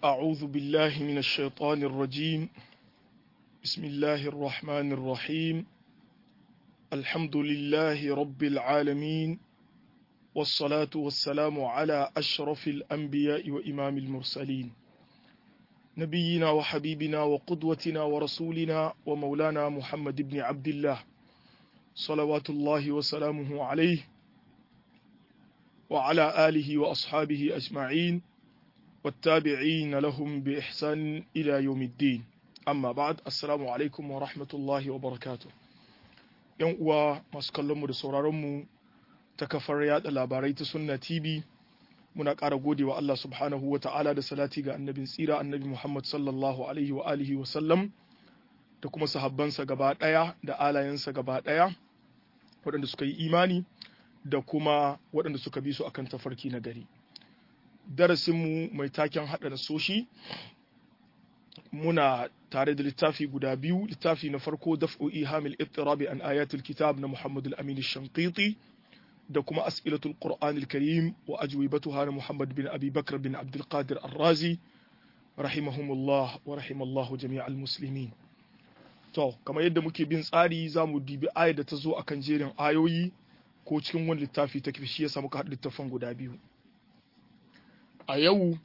أعوذ بالله من الشيطان الرجيم بسم الله الرحمن الرحيم الحمد لله رب العالمين والصلاة والسلام على أشرف الأنبياء وإمام المرسلين نبينا وحبيبنا وقدوتنا ورسولنا ومولانا محمد بن عبد الله صلوات الله وسلامه عليه وعلى آله وأصحابه أجمعين والتابعين لهم بإحسان إلى يوم الدين أما بعد السلام عليكم ورحمة الله وبركاته ‘Yan uwa masu kallonmu da sauraronmu ta kafar yada labarai ta Sunna TV muna ƙara gode wa Allah subhanahu wa ta'ala da salati ga annabin tsira annabi Muhammad sallallahu alaihi wa alihi wa sallam da kuma sahabbansa gaba ɗaya da alayensa gaba ɗaya waɗanda suka yi imani da kuma waɗanda suka bi su akan tafarki na gari. darasinmu mai taken haɗa nasoshi muna tare da littafi guda biyu littafi na farko daf'u ihamil ittirabi an ayatul kitab na Muhammad al-Amin shankiti da kuma as'ilatul Qur'an al-Karim wa ajwibatuha na Muhammad bin Abi Bakr bin Abdul Qadir Ar-Razi rahimahumullah wa rahimallahu jami'al muslimin to kamar yadda muke bin tsari zamu dibi ayar da ta zo akan jerin ayoyi ko cikin wani littafi ta shi ya samu ka haɗa littafan guda biyu a yau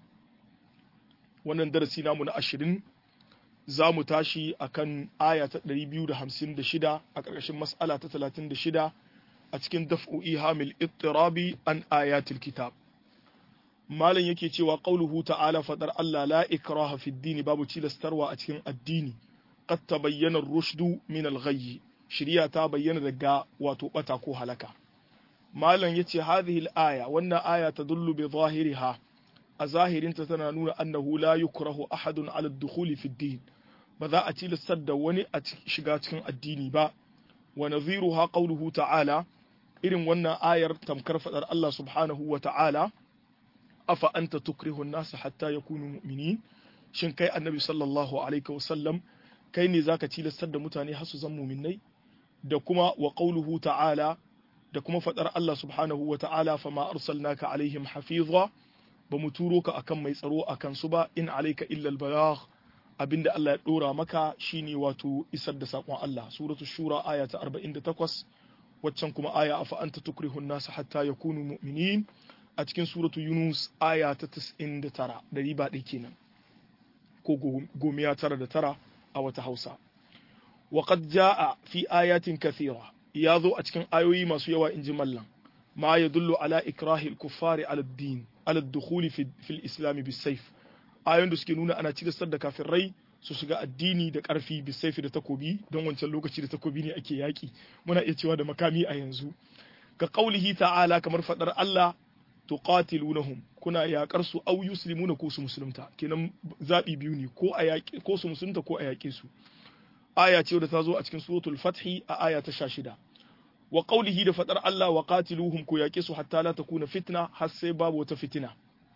wannan darasi namu na ashirin za mu tashi a kan aya ta 256 a ƙarƙashin mas'ala ta 36 a cikin daf'o'i hamil ittirabi an ayatul kitab malam yake cewa qauluhu ta'ala fadar Allah la ikraha fi dini babu cilastarwa a cikin addini qad tabayyana rushdu min al-ghayy shiriya ta bayyana daga wato bata ko halaka malam yace hadhihi al-aya wannan aya tadullu bi zahiriha a zahirinta tana nuna annahu la yukrahu ahadun ala dukhuli fi din ba za a tilastar da wani a shiga cikin addini ba wa nadhiruha qawluhu ta'ala irin wannan ayar tamkar fadar Allah subhanahu wa ta'ala afa anta tukrihu an-nas hatta yakunu mu'minin shin kai annabi sallallahu alaihi wa sallam kai ne zaka tilastar da mutane har su zan mu'minai da kuma wa qawluhu ta'ala da kuma fadar Allah subhanahu wa ta'ala fama arsalnaka alaihim hafiza ba mu turo ka akan mai tsaro akan su ba in alaika illa albalagh abinda Allah ya dora maka shine wato isar da sakon Allah suratu shura aya ta 48 waccan kuma aya afa anta tukrihun nas hatta yakunu mu'minin a cikin suratu yunus aya ta 99 da riba ɗaya kenan ko gomiya tara da tara a wata hausa wa qad jaa fi ayatin kathira ya zo a cikin ayoyi masu yawa inji mallan ma yadullu ala ikrahil kuffari ala din ala dukhuli fi al-islam bisayf ayoyin da suke nuna ana cigasar da kafirai su shiga addini da karfi bisayf da takobi don wancan lokaci da takobi ne ake yaki muna iya cewa da makami a yanzu ka qaulihi ta'ala kamar fadar Allah tuqatilunahum kuna yakar su au yuslimuna ko su musulunta kenan zabi biyu ne ko a yaki ko su musulunta ko a yake su aya ce da ta zo a cikin suratul fathi a aya ta 16 wa qawlihi da fadar Allah wa qatiluhum ku yake su hatta la takuna fitna har sai babu wata fitina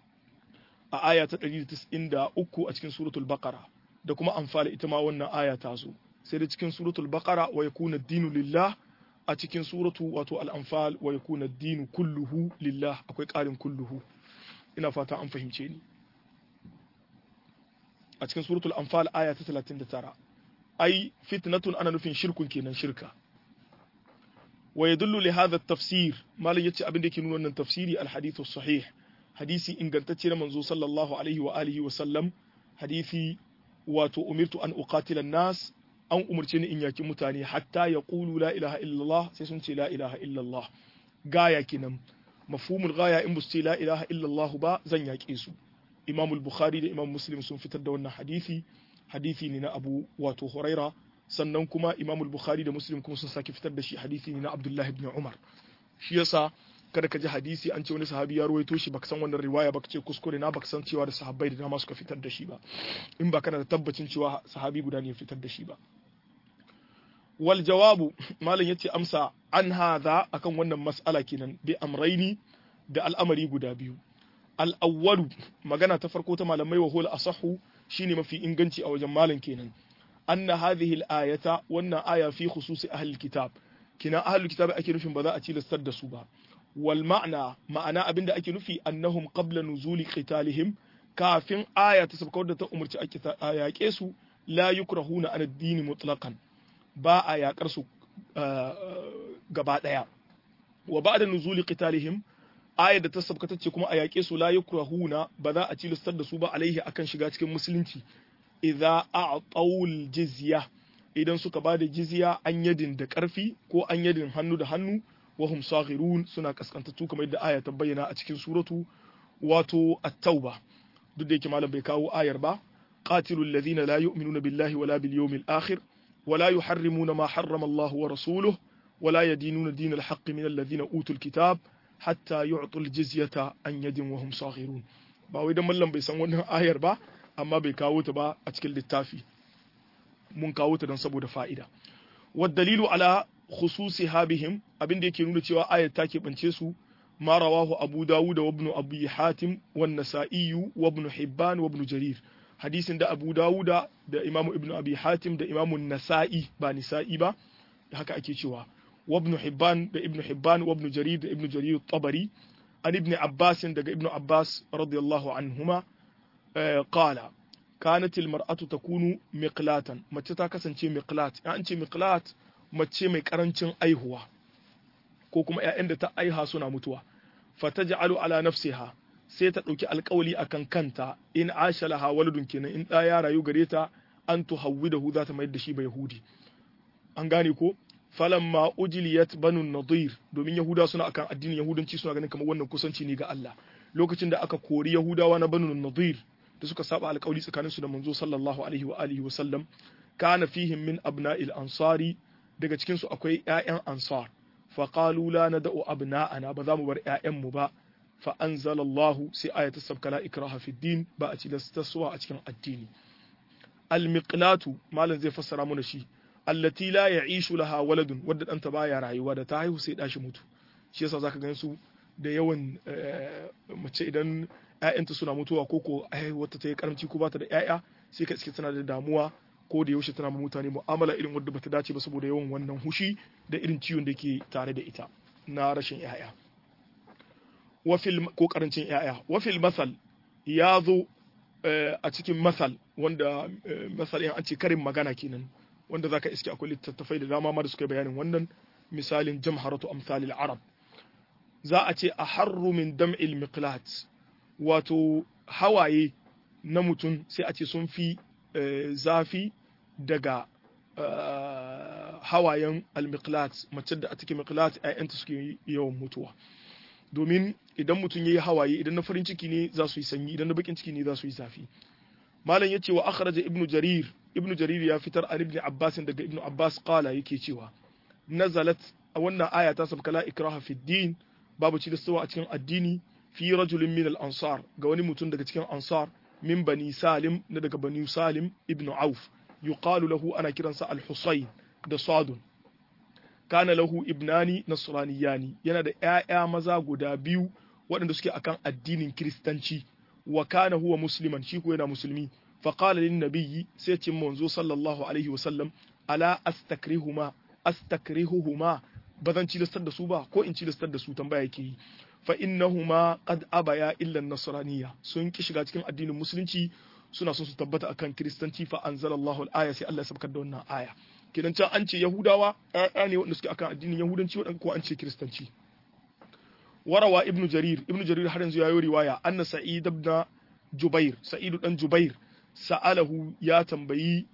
a aya ta 193 a cikin suratul baqara da kuma amfala ita ma wannan aya ta zo sai da cikin suratul baqara wa yakuna ad-dinu lillah a cikin suratu wato al-anfal wa yakuna ad-dinu kulluhu lillah akwai ƙarin kulluhu ina fata an fahimce ni a cikin suratul anfal aya ta 39 ai fitnatun ana nufin shirkun kenan shirka ويدل لهذا التفسير ما لا يتي abin da yake nuna wannan tafsiri alhadith sahih hadisi ingantacce na manzo sallallahu alaihi wa alihi wa sallam hadisi wato umirtu an uqatila an-nas an umurce ni in yaki mutane hatta yaqulu la ilaha illallah sai sun ce la ilaha illallah gaya kinan mafhumul gaya in busti la ilaha illallah ba zan yake su imam al-bukhari da imam muslim sun fitar da wannan hadisi hadisi ne na abu wato huraira sannan kuma Imam Bukhari da Muslim kuma sun sake fitar da shi hadisi ne na Abdullah ibn Umar shi yasa kada ka ji hadisi an ce wani sahabi ya ruwaito shi baka san wannan riwaya baka ce kuskure na baka san cewa da sahabbai da dama suka fitar da shi ba in ba kana da tabbacin cewa sahabi guda ne ya fitar da shi ba wal jawabu malam yace amsa an hadha akan wannan mas'ala kenan bi amraini da al'amari guda biyu al awwalu magana ta farko ta malamai wa hul asahu shine mafi inganci a wajen malam kenan أن هذه الآية وأن آية في خصوص أهل الكتاب كنا أهل الكتاب أكي نفي بذا أتي لستد سوبا والمعنى معنى أبن أكي نفي أنهم قبل نزول قتالهم kafin aya ta sabka wadda ta umarci a yaƙe su la yukrahuna an addini mutlaqan ba a yaƙar su gaba ɗaya wa ba'da nuzuli qitalihim aya da ta sabka tace kuma a yaƙe su la yukrahuna ba za a cilistar da su ba alaihi akan shiga cikin musulunci idza a'tawul jizya idan suka ba da jizya an yadin da ƙarfi ko an yadin hannu da hannu wa hum saghirun suna kaskantattu kamar yadda aya ta bayyana a cikin suratu wato at-tauba duk da yake malam bai kawo ayar ba qatilul ladhina la yu'minuna billahi wala bil yawmil akhir wala yuharrimuna ma harrama Allah wa rasuluhu wala yadinuna dinal haqq min alladhina utul kitab hatta yu'tul jizyata an yadin wa hum saghirun ba wai dan mallam bai san wannan ayar ba amma bai kawo ta ba a cikin littafi mun kawo ta don saboda fa'ida wad dalilu ala khususiha bihim abin da yake nuna cewa ayar ta keɓance su ma rawahu abu dawud wa ibn abi hatim wa nasa'i wa ibn hibban wa ibn jarir hadisin da abu dawud da imamu ibn abi hatim da imamu nasa'i ba nisa'i ba haka ake cewa wa ibn hibban da ibn hibban wa ibn jarir da ibn jarir tabari an ibn abbas daga ibn abbas radiyallahu anhuma qala kanat almar'atu takunu miqlatan mace ta kasance miqlat an ce miqlat mace mai karancin aihuwa ko kuma ƴaƴan da ta aiha suna mutuwa fataj'alu ala nafsiha sai ta dauki alƙawali akan kanta in asha laha waladun kenan in da ya rayu gare ta an tuhawwidahu za ta mayar da shi ba yahudi an gane ko falamma ujliyat banu nadir domin yahuda suna akan addinin yahudanci suna ganin kamar wannan kusanci ne ga Allah lokacin da aka kori yahudawa na banu nadir da suka saba alƙawli tsakaninsu da manzo sallallahu alaihi wa alihi wa sallam kana fihim min abna'il ansari daga cikin su akwai ƴaƴan ansar fa qalu la nad'u abna'ana ba za mu bar ƴaƴan mu ba fa anzalallahu sai ayatu sabkala ikraha fi din ba a cilastaswa a cikin addini al miqlatu malan zai fassara mana shi allati la ya'ishu laha waladun wadda danta baya rayuwa da ta haihu sai dashi mutu shi yasa zaka gan su da yawan mace idan ‘ya'yanta suna mutuwa ko ko wata ta yi karamci ko bata da ‘ya'ya sai ka iske tana da damuwa ko da yaushe tana ma mutane mu'amala irin wadda bata dace ba saboda yawan wannan hushi da irin ciwon da ke tare da ita na rashin ‘ya'ya wafil ko karancin ‘ya'ya wafil masal ya zo a cikin masal wanda masal an ce karin magana kenan wanda zaka iske akwai littattafai da dama ma da suka bayanin wannan misalin jamharatu amsalil arab za a ce a harru min dam'il miqlat wato hawaye na mutum sai a ce sun fi zafi daga hawayen almiqlat mace da a cikin miqlat ƴaƴanta suke yawan mutuwa domin idan mutum yayi hawaye idan na farin ciki ne za su yi sanyi idan na bakin ciki ne za su yi zafi malam yace wa akhraja ibnu jarir ibnu jarir ya fitar an ibn abbas daga ibnu abbas qala yake cewa nazalat wannan aya ta sabka la ikraha fi din babu ci da a cikin addini fi rajulin min al-ansar ga wani mutum daga cikin ansar min bani salim na daga bani salim ibn auf yuqalu lahu ana kiransa al-husayn da sadun kana lahu ibnani nasraniyani yana da ƴaƴa maza guda biyu waɗanda suke akan addinin kiristanci wa kana huwa musliman shi ko yana musulmi fa qala lin nabiyyi sai ce manzo sallallahu alaihi wa sallam ala astakrihuma astakrihuhuma bazan cilastar da su ba ko in cilastar da su tambaya yake yi fa innahuma qad abaya illa nasraniya sun ki shiga cikin addinin musulunci suna son su tabbata akan kiristanci fa anzalallahu al-aya sai Allah ya sabkar da wannan aya kidan can an ce yahudawa ƴaƴa ne wanda suke akan addinin yahudanci wadanda ko an ce kiristanci warawa ibnu jarir ibnu jarir har yanzu yayi riwaya anna sa'id ibn jubair sa'id dan jubair sa'alahu ya tambayi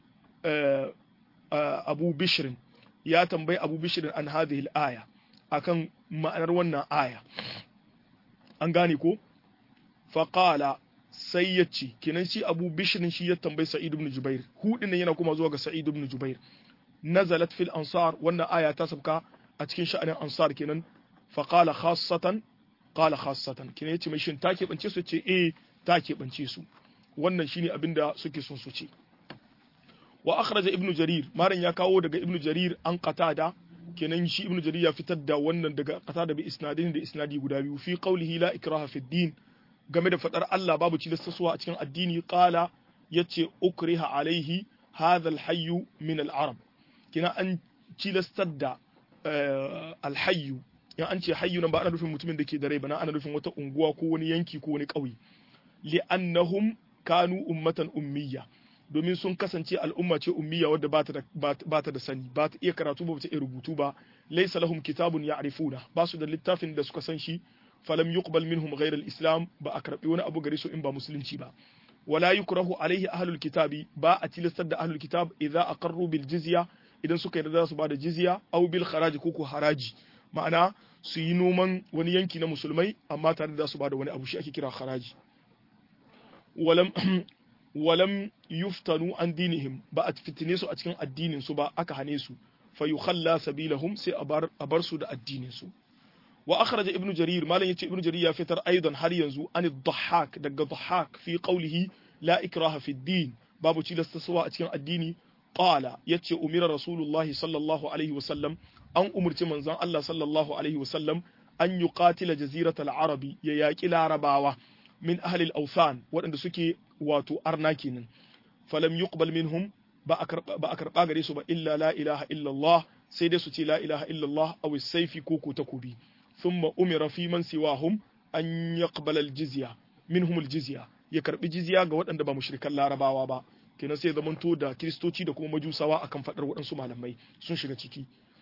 abu bishrin ya tambayi abu bishrin an hadhihi al-aya akan ma'anar wannan aya an gane ko faƙala sai ya ce kenan shi abu bishirin shi ya tambayi sa'id ibn jubair hudin nan yana kuma zuwa ga sa'id ibn jubair nazalat fil ansar wannan aya ta sabka a cikin sha'anin ansar kenan faƙala khassatan qala khassatan kenan yace mai shin ta keɓance su ce eh ta keɓance su wannan shine abin da suke son su ce wa akhraja ibn jarir maran ya kawo daga ibn jarir an qatada kenan shi ibnu jarir ya fitar da wannan daga kasa da bi isnadin da isnadi guda biyu fi qawlihi la ikraha fi din game da fadar Allah babu cilastaswa a cikin addini qala yace ukriha alaihi hadha alhayy min al-arab kina an cilastar da alhayyu in an ce hayyu nan ba ana nufin mutumin da ke da rai ba na ana nufin wata unguwa ko wani yanki ko wani ƙauye li'annahum kanu ummatan ummiya domin sun kasance al'umma ce ummiya wadda ba ta da sani ba ta iya karatu ba ta iya rubutu ba laysa lahum kitabun ya'rifuna ba su da littafin da suka san shi falam yuqbal minhum ghayra al-islam ba a karbi wani abu gare su in ba musulunci ba wala yukrahu alaihi ahlul kitabi ba a tilastar da ahlul kitab idza aqarru bil jizya idan suka yarda su ba da jizya aw bil kharaj ko ko haraji ma'ana su yi noman wani yanki na musulmai amma tare da su ba da wani abu shi ake kira haraji walam walam yuftanu an dinihim ba a fitine su a cikin addinin su ba aka hane su fa yukhalla sabilahum sai a bar su da addinin su wa akhraja ibnu jarir malan yace ibnu jarir ya fitar aidan har yanzu an dhahhak daga dhahhak fi qawlihi la ikraha fi din babu cilasta suwa a cikin addini qala yace umira rasulullahi sallallahu alaihi wasallam an umurci manzon Allah sallallahu alaihi wasallam an yuqatila jaziratal arabi ya yaki larabawa min ahli al-awthan waɗanda suke wato arna kenan falam yuqbal minhum ba a karɓa gare su ba illa la ilaha illallah sai dai su ce la ilaha illallah aw saifi ko ko takobi thumma umira fi man siwahum an yaqbala al-jizya minhum al-jizya ya karbi jizya ga waɗanda ba mushrikan larabawa ba kenan sai zamanto da kristoci da kuma majusawa akan fadar waɗansu malamai sun shiga ciki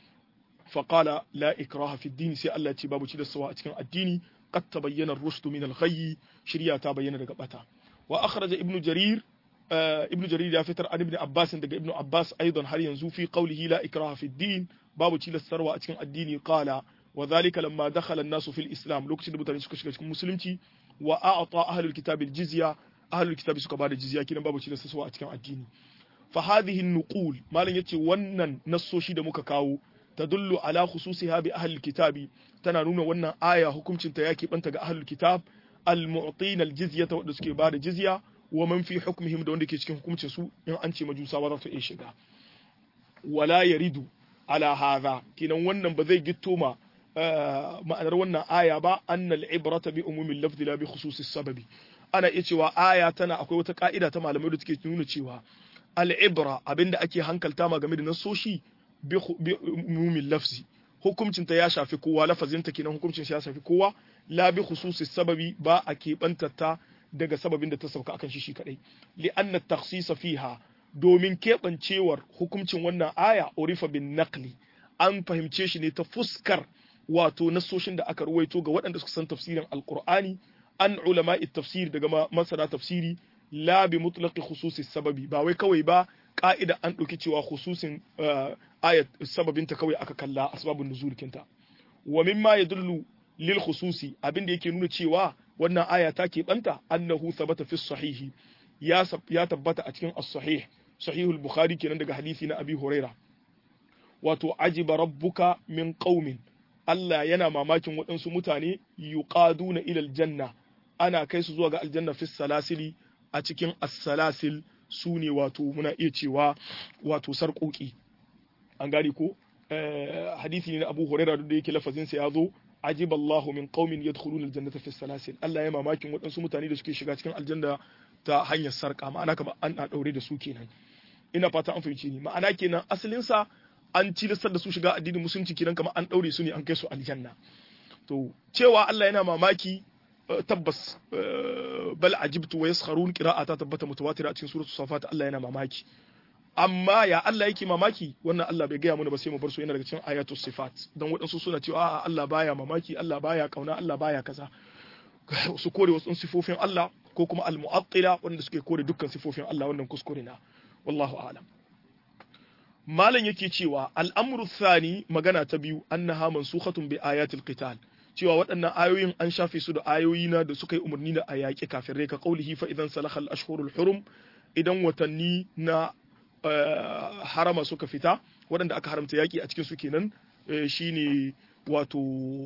faqala la ikraha fi din sai Allah ya ce babu ci da sawa a cikin addini qad tabayyana ar-rushd min al-ghayy shirya ta bayyana daga bata wa akhraja ibnu jarir ibnu jarir ya fitar an ibn abbas daga ibnu abbas aidan har yanzu fi qawlihi la ikraha fi din babu ci da sarwa a cikin addini qala wa dhalika lamma dakhala an-nasu fil islam lokacin da mutane suka shiga cikin musulunci wa a'ta ahlul kitab al-jizya ahlul kitab suka bada jizya kinan babu ci da sarwa a cikin addini fa hadhihi an-nuqul malan yace wannan nassoshi da muka kawo tadullu ala khususiha bi ahlil kitabi tana nuna wannan aya hukuncin ta yake banta ga ahlul kitab al-mu'tina al-jizyata wanda suke bada jizya wa man fi hukmihim da wanda ke cikin hukuncin su in an ce majusawa za su iya shiga wala yaridu ala hadha kinan wannan ba zai gitto ma ma'anar wannan aya ba annal ibrata bi umumil lafzi la bi khususis sababi ana iya cewa aya tana akwai wata ka'ida ta malamai da take nuna cewa al-ibra abinda ake hankalta ma game da nasoshi bi umumil lafzi hukuncin ta ya shafi kowa lafazin ta kenan hukuncin ya shafi kowa la bi khususis sababi ba a keɓanta ta daga sababin da ta sauka akan shi shi kadai li anna takhsisa fiha domin keɓancewar hukuncin wannan aya urifa bin naqli an fahimce shi ne ta fuskar wato nasoshin da aka ruwaito ga waɗanda suka san tafsirin alqur'ani an ulama'i tafsir daga masana tafsiri la bi mutlaqi khususi sababi ba wai kawai ba ka'ida an ɗauki cewa khususin ayat sababinta kawai aka kalla asbabun nuzul kinta wa mimma yadullu lil khususi abin da yake nuna cewa wannan aya ta keɓanta annahu thabata fi sahihi ya tabbata a cikin as-sahih sahihul bukhari kenan daga hadisi na abi huraira wato ajiba rabbuka min qaumin Allah yana mamakin waɗansu mutane yuqaduna ila aljanna ana kai su zuwa ga aljanna fi salasili a cikin as-salasil su ne wato muna iya cewa wato sarƙoƙi an gane ko hadisi ne na Abu Hurairah da yake lafazin sa ya zo ajib Allahu min qaumin yadkhuluna aljannata fi salasil Allah ya mamakin waɗansu mutane da suke shiga cikin aljanna ta hanyar sarƙa ma'ana kamar an daure da su kenan ina fata an fahimci ni ma'ana kenan asalin sa an cilistar da su shiga addinin musulunci kenan kamar an daure su ne an kai su aljanna to cewa Allah yana mamaki tabbas bal ajibtu wa yaskharun qira'ata tabbata mutawatira a cikin suratul safat Allah yana mamaki amma ya Allah yake mamaki wannan Allah bai gaya mana ba sai mu bar su yana daga cikin ayatul sifat dan waɗansu suna cewa a'a Allah baya mamaki Allah baya kauna Allah baya kaza su kore wasu sifofin Allah ko kuma al-mu'attila wanda suke kore dukkan sifofin Allah wannan kuskure na wallahu a'lam malam yake cewa al'amru thani magana ta biyu annaha mansukhatun bi ayatil qital cewa waɗannan ayoyin an shafe su da ayoyi na da suka yi umarni da a yaƙi kafirai ka qaulihi fa idan salaha al-ashhurul hurum idan watanni na harama suka fita waɗanda aka haramta yaƙi a cikin su kenan shine wato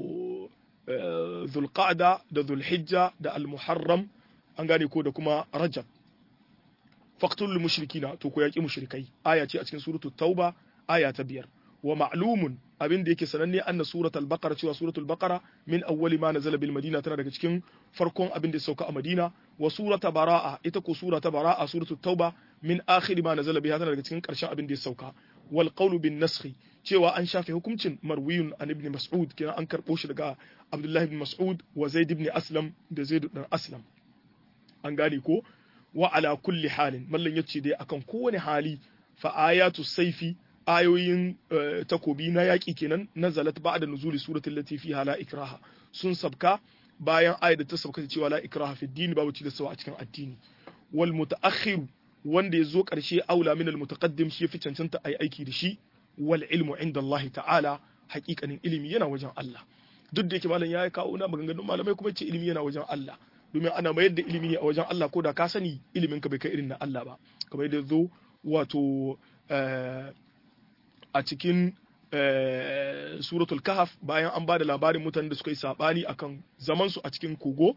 zulqa'da da zulhijja da al-muharram an gane ko da kuma rajab faqtul mushrikina to ko yaƙi mushrikai aya ce a cikin suratul tauba aya ta biyar wa ma'lumun abin da yake sananne anna suratul baqara cewa suratul baqara min awwali ma nazala bil madina tana daga cikin farkon abin da ya sauka a madina wa surata bara'a ita ko surata bara'a suratul tauba min akhir ma nazala biha tana daga cikin karshen abin da ya sauka wal qawlu bin naskhi cewa an shafe hukuncin marwiyun an ibn mas'ud kenan an karbo shi daga abdullahi ibn mas'ud wa zaid ibn aslam da zaid ibn aslam an gane ko wa ala kulli halin mallan yace dai akan kowane hali fa ayatu saifi ayoyin takobi na yaƙi kenan nazalat ba'da nuzuli suratul lati fiha la ikraha sun sabka bayan ayat da ta sabka cewa la ikraha fi din babu tilastawa a cikin addini wal mutaakhir wanda ya zo ƙarshe aula min al mutaqaddim shi fi cancanta ai aiki da shi wal ilmu inda Allah ta'ala haƙiƙanin ilimi yana wajen Allah duk da yake malam ya kawo na maganganun malamai kuma ce ilimi yana wajen Allah domin ana mayar da ilimi ne a wajen Allah ko da ka sani ilimin ka bai kai irin na Allah ba kamar yadda zo wato a cikin suratul kahaf bayan an ba da labarin mutanen da suka yi sabani akan zaman su a cikin kogo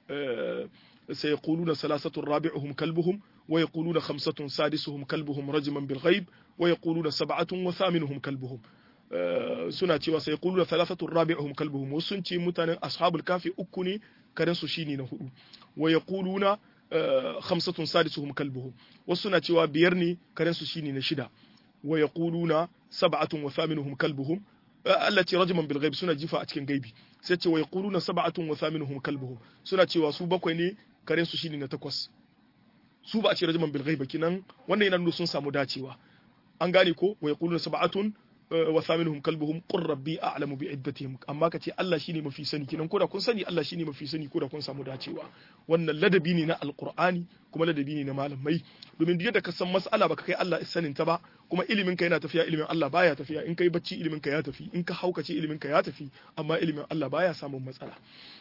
sai yaquluna salasatun rabi'uhum kalbuhum wa yaquluna khamsatun sadisuhum kalbuhum rajman bil ghaib wa yaquluna sab'atun wa thaminuhum kalbuhum suna cewa sai yaquluna thalathatun rabi'uhum kalbuhum wasu sun ce mutanen ashabul kafi uku ne karen su shine na hudu wa yaquluna khamsatun sadisuhum kalbuhum wasu suna cewa biyar ne karen su shine na shida wa yaquluna sab'atun wa thaminuhum kalbuhum Allah ce rajman bil ghaib suna jifa a cikin gaibi sai ce wa yaquluna sab'atun wa thaminuhum kalbuhum suna cewa su bakwai ne karen su shine na takwas su ba a ce rajman bil ghaib kinan wannan yana nuna sun samu dacewa an gane ko wa yaquluna sab'atun wa thaminuhum kalbuhum qur rabbi a'lamu bi iddatihim amma kace Allah shine mafi sani kinan koda kun sani Allah shine mafi sani koda kun samu dacewa wannan ladabi ne na alqur'ani kuma ladabi ne na malamai domin duk da ka san mas'ala baka kai Allah sanin ta ba kuma ilimin ka yana tafiya ilimin Allah baya tafiya in kai bacci ilimin ka ya tafi in ka haukace ilimin ka ya tafi amma ilimin Allah baya samun matsala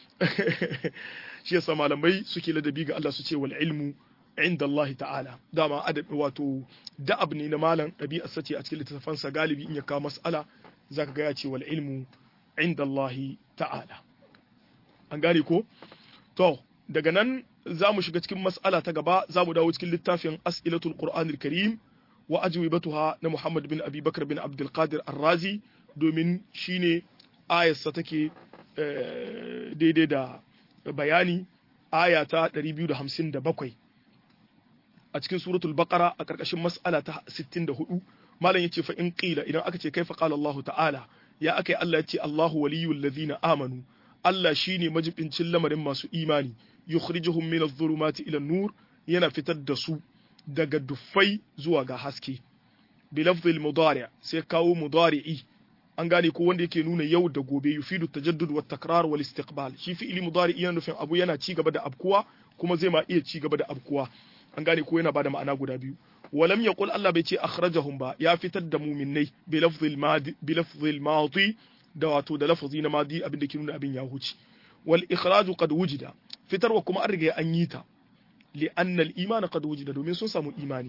shi yasa malamai suke ladabi ga Allah su ce wal ilmu inda Allah ta'ala dama adab wato da'ab ne na malam ɗabi'ar sace a cikin littattafansa galibi in ya kawo mas'ala zaka ga ya ce wal ilmu inda Allah ta'ala an gane ko to daga nan za mu shiga cikin mas'ala ta gaba za mu dawo cikin littafin as'ilatul qur'anil karim wa ajwibatuha na Muhammad bin Abi Bakar bin Abdul Qadir Ar-Razi domin shine ayarsa take daidai da bayani aya ta 257 a cikin suratul baqara a karkashin mas'ala ta 64 malam yace fa in qila idan aka ce kaifa qala Allah ta'ala ya akai Allah yace Allahu waliyul ladina amanu Allah shine majibincin lamarin masu imani yukhrijuhum min adh-dhulumati ila nur yana fitar da su daga duffai zuwa ga haske bi lafzil mudari' sai kawo mudari'i an gane ko wanda yake nuna yau da gobe yufidu tajaddud wa takrar wal istiqbal shi fi'ili mudari yana nufin abu yana ci gaba da abkuwa kuma zai ma iya ci gaba da abkuwa an gane ko yana bada ma'ana guda biyu walam yaqul Allah bai ce akhrajahum ba ya fitar da mu'minnai bi lafzil madi bi lafzil madi da wato da lafzi na madi abin da ke nuna abin ya huce wal ikhraju qad wujida fitarwa kuma an riga an yi ta li anna al iman qad wujida domin sun samu imani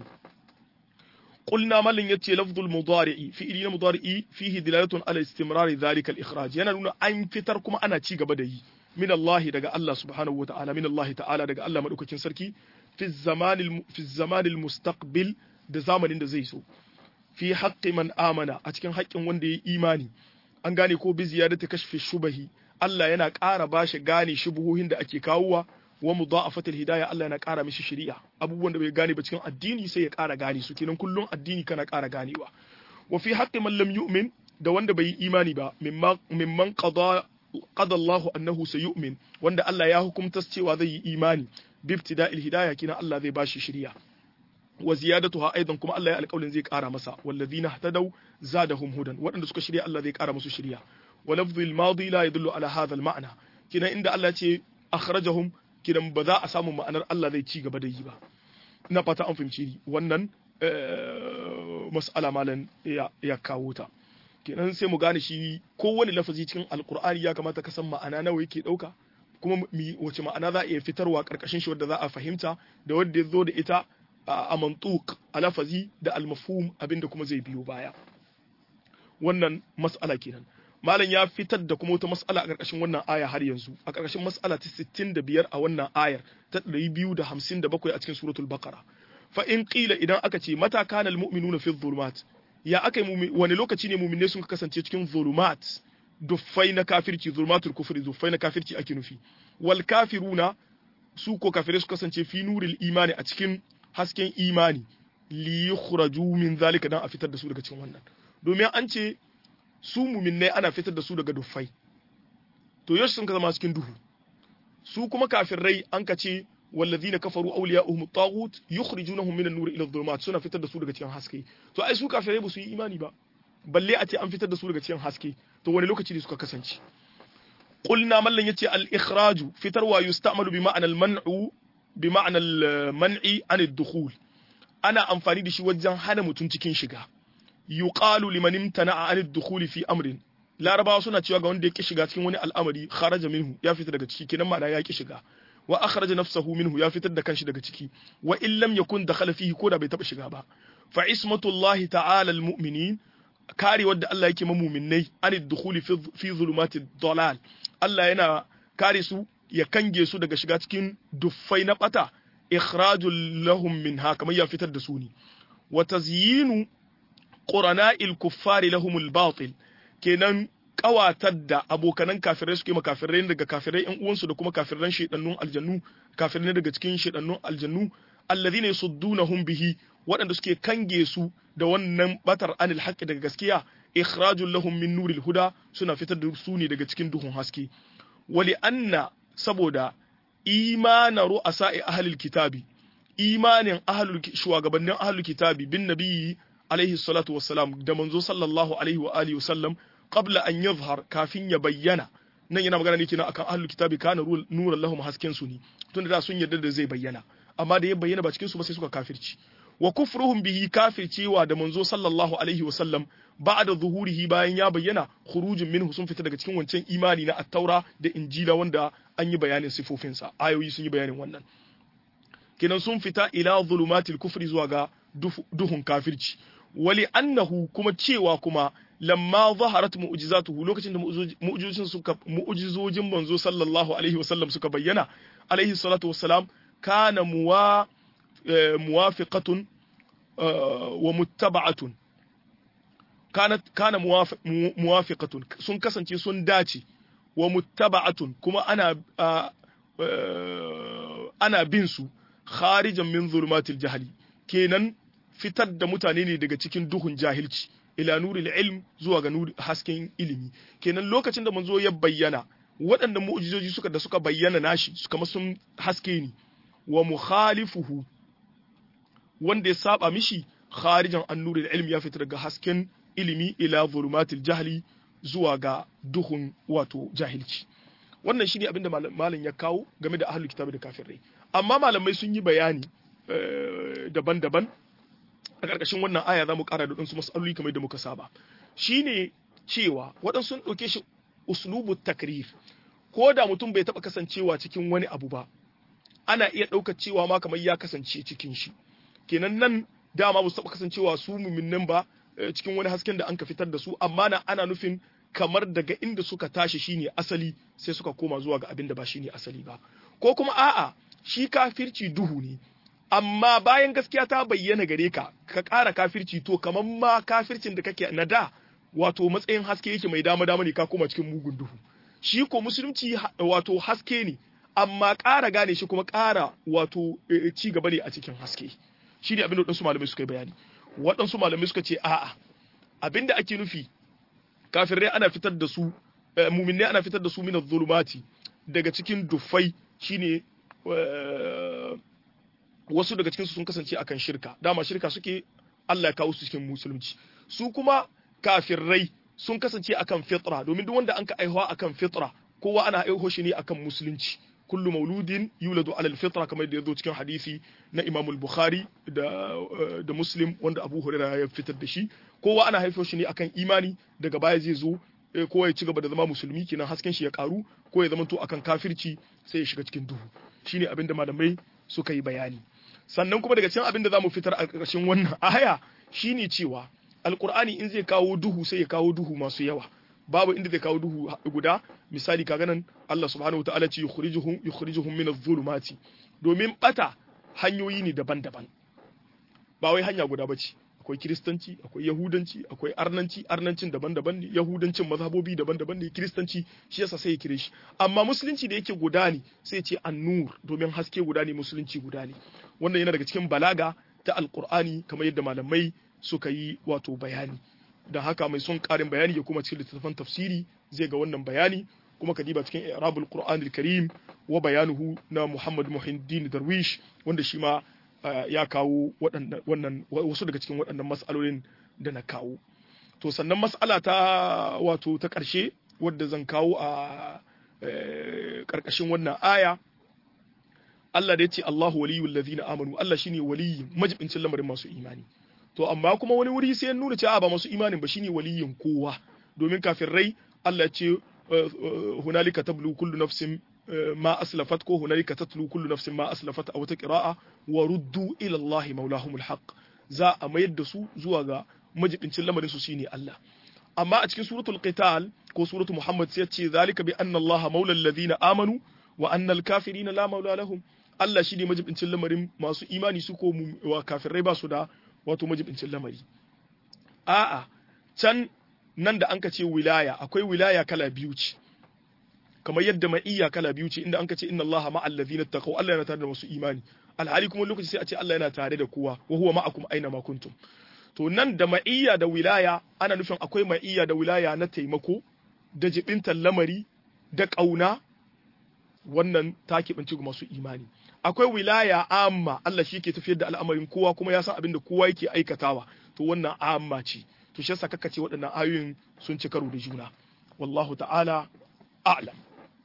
قلنا مالن يتي لفظ المضارع في إلينا مضارع فيه دلالة على استمرار ذلك الإخراج يعني نونا أن فتر كما أنا تيغ بدي من الله دقى الله سبحانه وتعالى من الله تعالى دقى الله مدوكة سركي في الزمان الم... في الزمان المستقبل da zamanin da zai so fi haqqi man amana a cikin haƙƙin wanda ya imani an gane ko bi ziyadati kashfi shubahi Allah yana ƙara bashi gane shubuhohin da ake kawowa wa mudha'afatil hidayah Allah yana ƙara mishi shari'a abubuwan da bai gane ba cikin addini sai ya ƙara gane su kenan kullum addini kana ƙara ganewa wa fi haqqi man lam yu'min da wanda bai yi imani ba mimman qada qada Allah annahu sayu'min wanda Allah ya hukumta cewa zai yi imani bibtida'il hidayah kina Allah zai bashi shari'a wa ziyadatuha aidan kuma Allah ya alƙawarin zai ƙara masa wallazina ihtadaw zadahum hudan waɗanda suka shirya Allah zai ƙara musu shari'a wa lafdhul madi la yadullu ala hadha al-ma'na kina inda Allah ce akhrajahum kidan ba za a samu ma'anar Allah zai ci gaba da yi ba ina fata an fahimci wannan mas'ala malan ya kawo ta kenan sai mu gane shi kowane lafazi cikin alkur'ani ya kamata ka san ma'ana nawa yake dauka kuma wace ma'ana za a iya fitarwa karkashin shi wadda za a fahimta da wadda ya zo da ita a mantuk a lafazi da almafhum abinda kuma zai biyo baya wannan mas'ala kenan malam ya fitar da kuma wata mas'ala a ƙarƙashin wannan aya har yanzu a ƙarƙashin mas'ala ta 65 a wannan ayar ta 257 a cikin suratul baqara fa in qila idan aka ce mata kana almu'minuna fi dhulumat ya aka wani lokaci ne mu'minai sun kasance cikin dhulumat duffai na kafirci zulumatul kufri duffai na kafirci ake nufi wal kafiruna su ko kafirai su kasance fi nuril imani a cikin hasken imani li yukhraju min zalika dan a fitar da su daga cikin wannan domin an ce su muminai ana fitar da su daga duffai to yaushe sun ka zama cikin duhu su kuma kafirai an ka ce wallazina kafaru awliya'uhum at-taghut yukhrijunahum min an-nur ila adh-dhulumat suna fitar da su daga cikin haske to ai su kafirai ba su yi imani ba balle a ce an fitar da su daga cikin haske to wani lokaci ne suka kasance qulna mallan yace al-ikhraju fitarwa yusta'malu bi ma'ana al-man'u bi ma'ana al-man'i an ad-dukhul ana amfani da shi wajen hana mutum cikin shiga yuqalu liman imtana'a an ad-dukhul fi amrin larabawa suna cewa ga wanda ya ki shiga cikin wani al'amari kharaja minhu ya fita daga ciki kenan ma'ana ya ki shiga wa akhraja nafsahu minhu ya fitar da kanshi daga ciki wa in lam yakun dakhala fihi ko da bai taba shiga ba fa ismatullahi ta'ala al-mu'minin kare wadda Allah yake mamuminai an dukhuli fi zulumati dalal Allah yana kare su ya kange su daga shiga cikin duffai na bata ikhrajul lahum minha kamar ya fitar da su ne wa tazyinu qurana'il kuffari lahum al-batil kenan kawatar da abokanan kafirai suke makafirai daga kafirai yan uwansu da kuma kafiran shedannun aljannu kafirai daga cikin shedannun aljannu alladhina yasuddunahum bihi waɗanda suke kange su da wannan batar anil haqqi daga gaskiya ikhrajul lahum min nuril huda suna fitar da su ne daga cikin duhun haske wali anna saboda imana ru'asa'i ahlil kitabi imanin ahlul shugabannin ahlul kitabi bin nabiyyi alaihi salatu wassalam da manzo sallallahu alaihi wa alihi wasallam qabla an yadhhar kafin ya bayyana nan yana magana ne kenan akan ahlul kitabi kana nuran lahum hasken su ne tunda da sun yarda da zai bayyana amma da ya bayyana ba cikin su ba sai suka kafirci wa kufruhum bihi kafircewa da manzo sallallahu alaihi wa sallam ba'da zuhurihi bayan ya bayyana khurujun minhu sun fita daga cikin wancan imani na at-taura da injila wanda an yi bayanin sifofinsa ayoyi sun yi bayanin wannan kenan sun fita ila zulumatil kufri zuwa ga duhun kafirci wali annahu kuma cewa kuma lamma zaharat mu'jizatuhu lokacin da mu'jizojin suka mu'jizojin manzo sallallahu alaihi wasallam suka bayyana alaihi salatu wassalam kana muwa muwafiqatun wa muttaba'atun kana kana muwafiqatun sun kasance sun dace wa muttaba'atun kuma ana ana bin su kharijan min zulumatil jahli kenan fitar da mutane ne daga cikin duhun jahilci ila nuril ilm zuwa ga nuri hasken ilimi kenan lokacin da manzo ya bayyana waɗannan mu'jizoji suka da suka bayyana nashi suka sun haske ni wa mukhalifuhu wanda ya saba mishi kharijan an nuril ilm ya fitar daga hasken ilimi ila zulumatil jahli zuwa ga duhun wato jahilci wannan shine abinda malam ya kawo game da ahlul kitabi da kafirai amma malamai sun yi bayani daban-daban a ƙarƙashin wannan aya za mu ƙara da ɗansu matsaloli kamar da muka saba shine cewa waɗansu sun ɗauke shi uslubu takrir ko da mutum bai taɓa kasancewa cikin wani abu ba ana iya ɗaukar cewa ma kamar ya kasance cikin shi kenan nan dama ba su taɓa kasancewa su muminnan ba cikin wani hasken da an ka fitar da su amma na ana nufin kamar daga inda suka tashi shine asali sai suka koma zuwa ga abin da ba shine asali ba ko kuma a'a shi kafirci duhu ne amma bayan gaskiya ta bayyana gare ka ka ƙara kafirci to kamar ma kafircin da kake na da wato matsayin haske yake mai dama dama ne ka koma cikin mugun duhu shi ko musulunci wato haske ne amma ƙara gane shi kuma ƙara wato ci gaba ne a cikin haske shi ne abin da waɗansu malamai suka yi bayani waɗansu malamai suka ce a'a abin da ake nufi kafirai ana fitar da su muminai ana fitar da su min zulumati daga cikin dufai shine wasu daga cikinsu sun kasance akan shirka dama shirka suke Allah ya kawo su cikin musulunci su kuma kafirai sun kasance akan fitra domin duk wanda an ka aihuwa akan fitra kowa ana aiho shi ne akan musulunci kullu mauludin yuladu ala alfitra kamar da yazo cikin hadisi na Imam al-Bukhari da da Muslim wanda Abu Hurairah ya fitar da shi kowa ana haifo shi ne akan imani daga baya zai zo ko ya ci gaba da zama musulmi kenan hasken shi ya karu ko ya zama to akan kafirci sai ya shiga cikin duhu shine abinda malamai suka yi bayani sannan kuma daga cikin abin da zamu fitar a ƙarshen wannan aya shine cewa alqur'ani in zai kawo duhu sai ya kawo duhu masu yawa babu inda zai kawo duhu guda misali kaga nan Allah subhanahu wataala ce yukhrijuhum yukhrijuhum min adh-dhulumati domin bata hanyoyi ne daban-daban ba wai hanya guda bace akwai kiristanci akwai yahudanci akwai arnanci arnancin daban-daban ne yahudancin mazhabobi daban-daban ne kiristanci shi yasa sai ya kire shi amma musulunci da yake guda ne sai ce annur domin haske guda ne musulunci guda ne wannan yana daga cikin balaga ta alqur'ani kamar yadda malamai suka yi wato bayani da haka mai son karin bayani ya kuma cikin littattafan tafsiri zai ga wannan bayani kuma ka diba cikin i'rabul qur'an al-karim wa bayanuhu na muhammad muhiddin darwish wanda shi ma ya kawo wannan wasu daga cikin waɗannan mas'alolin da na kawo to sannan mas'ala ta wato ta ƙarshe wadda zan kawo a ƙarƙashin wannan aya Allah da ya ce Allahu waliyul ladina amanu Allah shine waliyin majibincin lamarin masu imani to amma kuma wani wuri sai ya nuna cewa ba masu imanin ba shine waliyin kowa domin kafin rai Allah ce hunalika tablu kullu nafsin ma aslafat ko hunalika tatlu kullu nafsin ma aslafat a wata qira'a wa ruddu ila Allah maulahumul haqq za a mayar da su zuwa ga majibincin lamarin su shine Allah amma a cikin suratul qital ko suratul muhammad sai ya ce zalika bi anna Allah maulal ladina amanu wa anna al kafirina la maula lahum Allah shi ne majibincin lamarin masu imani su ko wa kafirai ba su da wato majibincin lamari a'a can nan da anka ce wilaya akwai wilaya kala biyu ce kamar yadda ma'iyya kala biyu ce inda anka ce inna Allah ma'al ladina taqaw Allah yana tare da masu imani alhali kuma lokaci sai a ce Allah yana tare da kowa wa huwa ma'akum aina ma kuntum to nan da ma'iyya da wilaya ana nufin akwai ma'iyya da wilaya na taimako da jibintar lamari da ƙauna wannan ta keɓance masu imani akwai wilaya amma Allah shi ke tafiyar da al'amarin kowa kuma ya san abin da kowa yake aikatawa to wannan amma ce to shi yasa kaka ce waɗannan ayoyin sun ci karo da juna wallahu ta'ala a'lam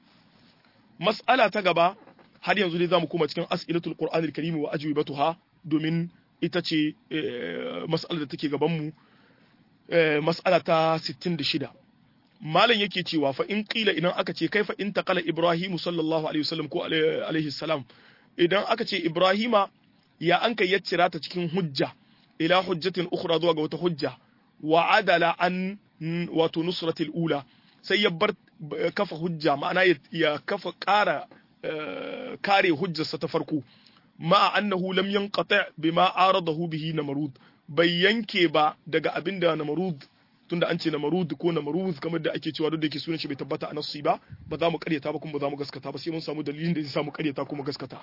mas'ala ta gaba har yanzu dai zamu koma cikin as'ilatul qur'anil karim wa ajwibatuha domin ita ce mas'alar da take gaban mu mas'ala ta 66 malam yake cewa fa in qila idan aka ce kaifa in taqala ibrahimu sallallahu alaihi wasallam ko alaihi salam idan aka ce ibrahima ya an kai yaccira ta cikin hujja ila hujjatin ukhra zuwa ga wata hujja wa adala an wato nusratil ula sai ya bar kafa hujja ma'ana ya kafa ƙara kare hujjarsa ta farko ma'a annahu lam yanqati bima aradahu bihi namrud bai yanke ba daga abinda namrud tunda an ce namarud ko namarud kamar da ake cewa duk da yake sunan shi bai tabbata a nassi ba ba za mu karyata ba kuma ba za mu gaskata ba sai mun samu dalilin da zai samu karyata kuma gaskata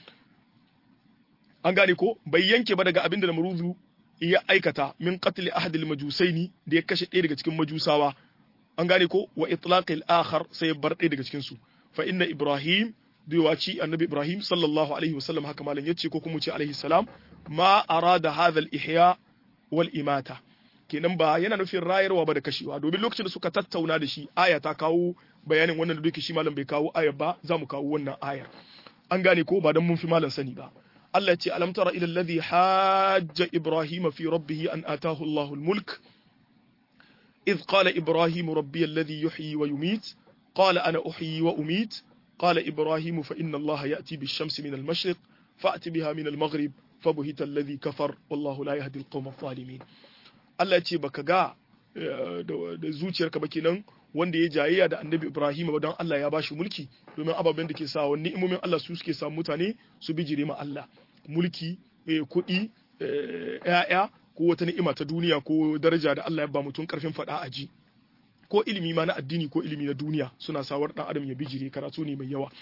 an gane ko bai yanke ba daga abin da namarud ya aikata min qatl ahadil majusaini da ya kashe ɗaya daga cikin majusawa an gane ko wa itlaqil akhar sai ya bar ɗaya daga cikin su fa inna ibrahim ci annabi ibrahim sallallahu alaihi wasallam haka malam yace ko kuma ce alaihi salam ma arada hadha al ihya wal imata kenan ba yana nufin rayarwa ba da kashewa domin lokacin da suka tattauna da shi aya ta kawo bayanin wannan da duke shi malam bai kawo aya ba za mu kawo wannan ayar an gane ko ba dan mun fi malam sani ba Allah ya ce alam tara ila alladhi hajja ibrahim fi rabbih an atahu Allahu al-mulk إذ قال إبراهيم ربي الذي يحيي ويميت قال أنا أحيي وأميت قال إبراهيم فإن الله يأتي بالشمس من المشرق فأت بها من المغرب فبهت الذي كفر والله لا يهدي القوم الظالمين Allah ce baka ga da zuciyarka ba kenan wanda ya jayayya da annabi Ibrahim ba don Allah ya bashi mulki domin ababen da ke sa wani ni'imomin Allah su suke sa mutane su bijire ma Allah mulki kuɗi ƴaƴa ko wata ni'ima ta duniya ko daraja da Allah ya ba mutum karfin faɗa a ji ko ilimi ma na addini ko ilimi na duniya suna sawar dan adam ya bijire karatu ne mai yawa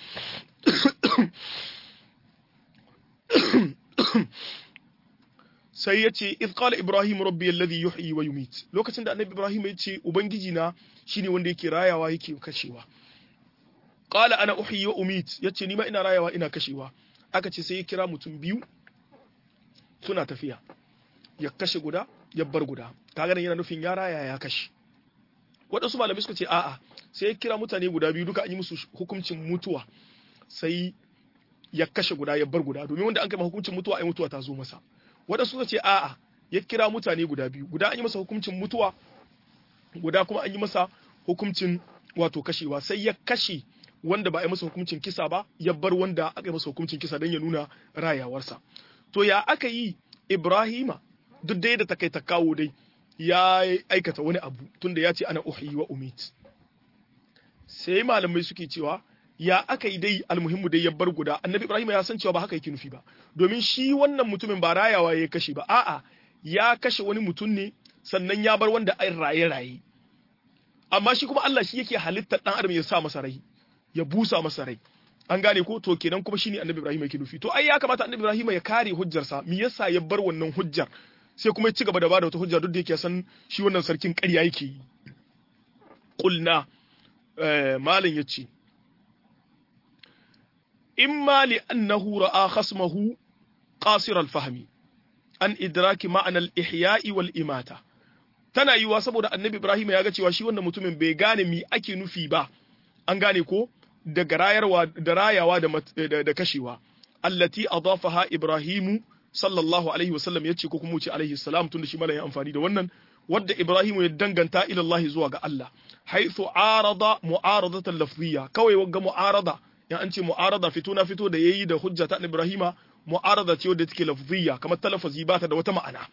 sai ya ce iz qala ibrahim rabbi alladhi yuhyi wa yumit lokacin da annabi ibrahim ya ce ubangiji na shine wanda yake rayawa yake kashewa qala ana uhyi wa umit yace ni ma ina rayawa ina kashewa aka ce sai ya kira mutum biyu suna tafiya ya kashe guda ya bar guda kaga yana nufin ya raya ya kashe waɗansu malamai suka ce a'a sai ya kira mutane guda biyu duka an yi musu hukuncin mutuwa sai ya kashe guda ya bar guda domin wanda an kai hukuncin mutuwa ai mutuwa ta zo masa waɗansu suka ce a'a ya kira mutane guda biyu guda an yi masa hukuncin mutuwa guda kuma an yi masa hukuncin wato kashewa sai ya kashe wanda ba a yi masa hukuncin kisa ba ya bar wanda aka yi masa hukuncin kisa don ya nuna rayawarsa to ya aka yi ibrahima duk dai da takai ta kawo dai ya aikata wani abu tunda ya ce ana uhyi wa umit sai malamai suke cewa ya aka yi dai almuhimmu dai ya bar guda annabi ibrahim ya san cewa ba haka yake nufi ba domin shi wannan mutumin ba rayawa ya kashe ba a'a ya kashe wani mutum ne sannan ya bar wanda ai raye raye amma shi kuma Allah shi yake halittar dan adam ya sa masa rai ya busa masa rai an gane ko to kenan kuma shine annabi ibrahim yake nufi to ai ya kamata annabi ibrahim ya kare hujjarsa me yasa ya bar wannan hujjar sai kuma ya ci gaba da bada wata hujja duk da yake san shi wannan sarkin ƙarya yake yi qulna malam yace imma li annahu ra'a khasmahu qasir al-fahmi an idraki ma'ana al-ihya'i wal imata tana yiwa saboda annabi Ibrahim ya ga cewa shi wannan mutumin bai gane mi ake nufi ba an gane ko da rayarwa da rayawa da, da, kashewa allati adafaha Ibrahimu sallallahu alaihi wasallam yace ko kuma ce alaihi salam tunda shi malamin amfani da wannan wadda Ibrahimu ya danganta ila Allah zuwa ga Allah haythu arada mu'aradatan lafziyya kawai wagga mu'arada in an ce mu'arada fito na fito da yayi da hujja ta Ibrahima mu'arada ce wadda take lafziyya kamar talafazi ba ta da wata ma'ana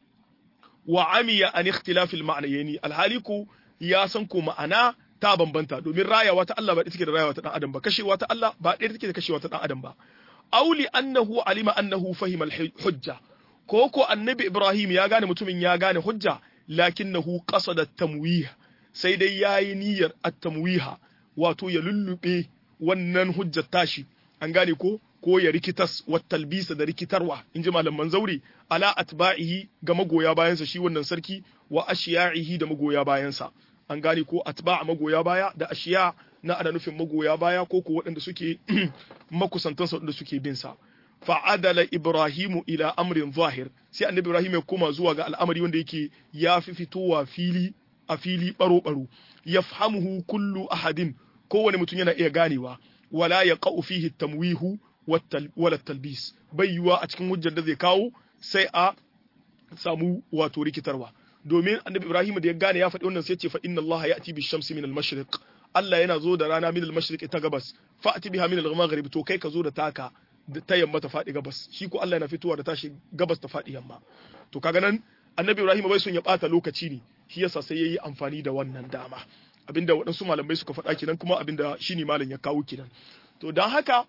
wa amiya an ikhtilaf al ma'nayni alhali ko ya san ko ma'ana ta bambanta domin rayawa ta Allah ba ita take da rayawa ta dan adam ba kashewa ta Allah ba ɗaya take da kashewa ta dan adam ba auli annahu alima annahu fahima al hujja ko ko annabi Ibrahim ya gane mutumin ya gane hujja lakinnahu qasada tamwih sai dai yayi niyyar at-tamwiha wato ya lullube wannan hujjar tashi an gane ko ko ya rikitas wa talbisa da rikitarwa in ji malaman zauri ala atba'ihi ga magoya bayansa shi wannan sarki wa ashiya'ihi da magoya bayansa an gane ko atba'a magoya baya da ashiya na ana nufin magoya baya ko ko waɗanda suke makusantansa waɗanda suke bin sa fa'adala ibrahimu ila amrin zahir sai annabi ibrahim ya koma zuwa ga al'amari wanda yake ya fi fitowa fili a fili baro baro yafhamuhu kullu ahadin kowane mutum yana iya ganewa wala yaqa'u fihi tamwihu wala talbis bai yiwa a cikin hujjar da zai kawo sai a samu wato rikitarwa domin annabi ibrahim da ya gane ya faɗi wannan sai ce fa inna allaha ya'ti bi shamsi min al-mashriq Allah yana zo da rana min al-mashriq ta gabas fa'ti biha min al-maghrib to kai ka zo da taka ta yamma ta faɗi gabas shi ko Allah yana fitowa da tashi gabas ta faɗi yamma to kaga nan annabi ibrahim bai son ya bata lokaci ne shi yasa sai yayi amfani da wannan dama abinda waɗansu malamai suka faɗa kenan kuma abinda shine malam ya kawo kenan to dan haka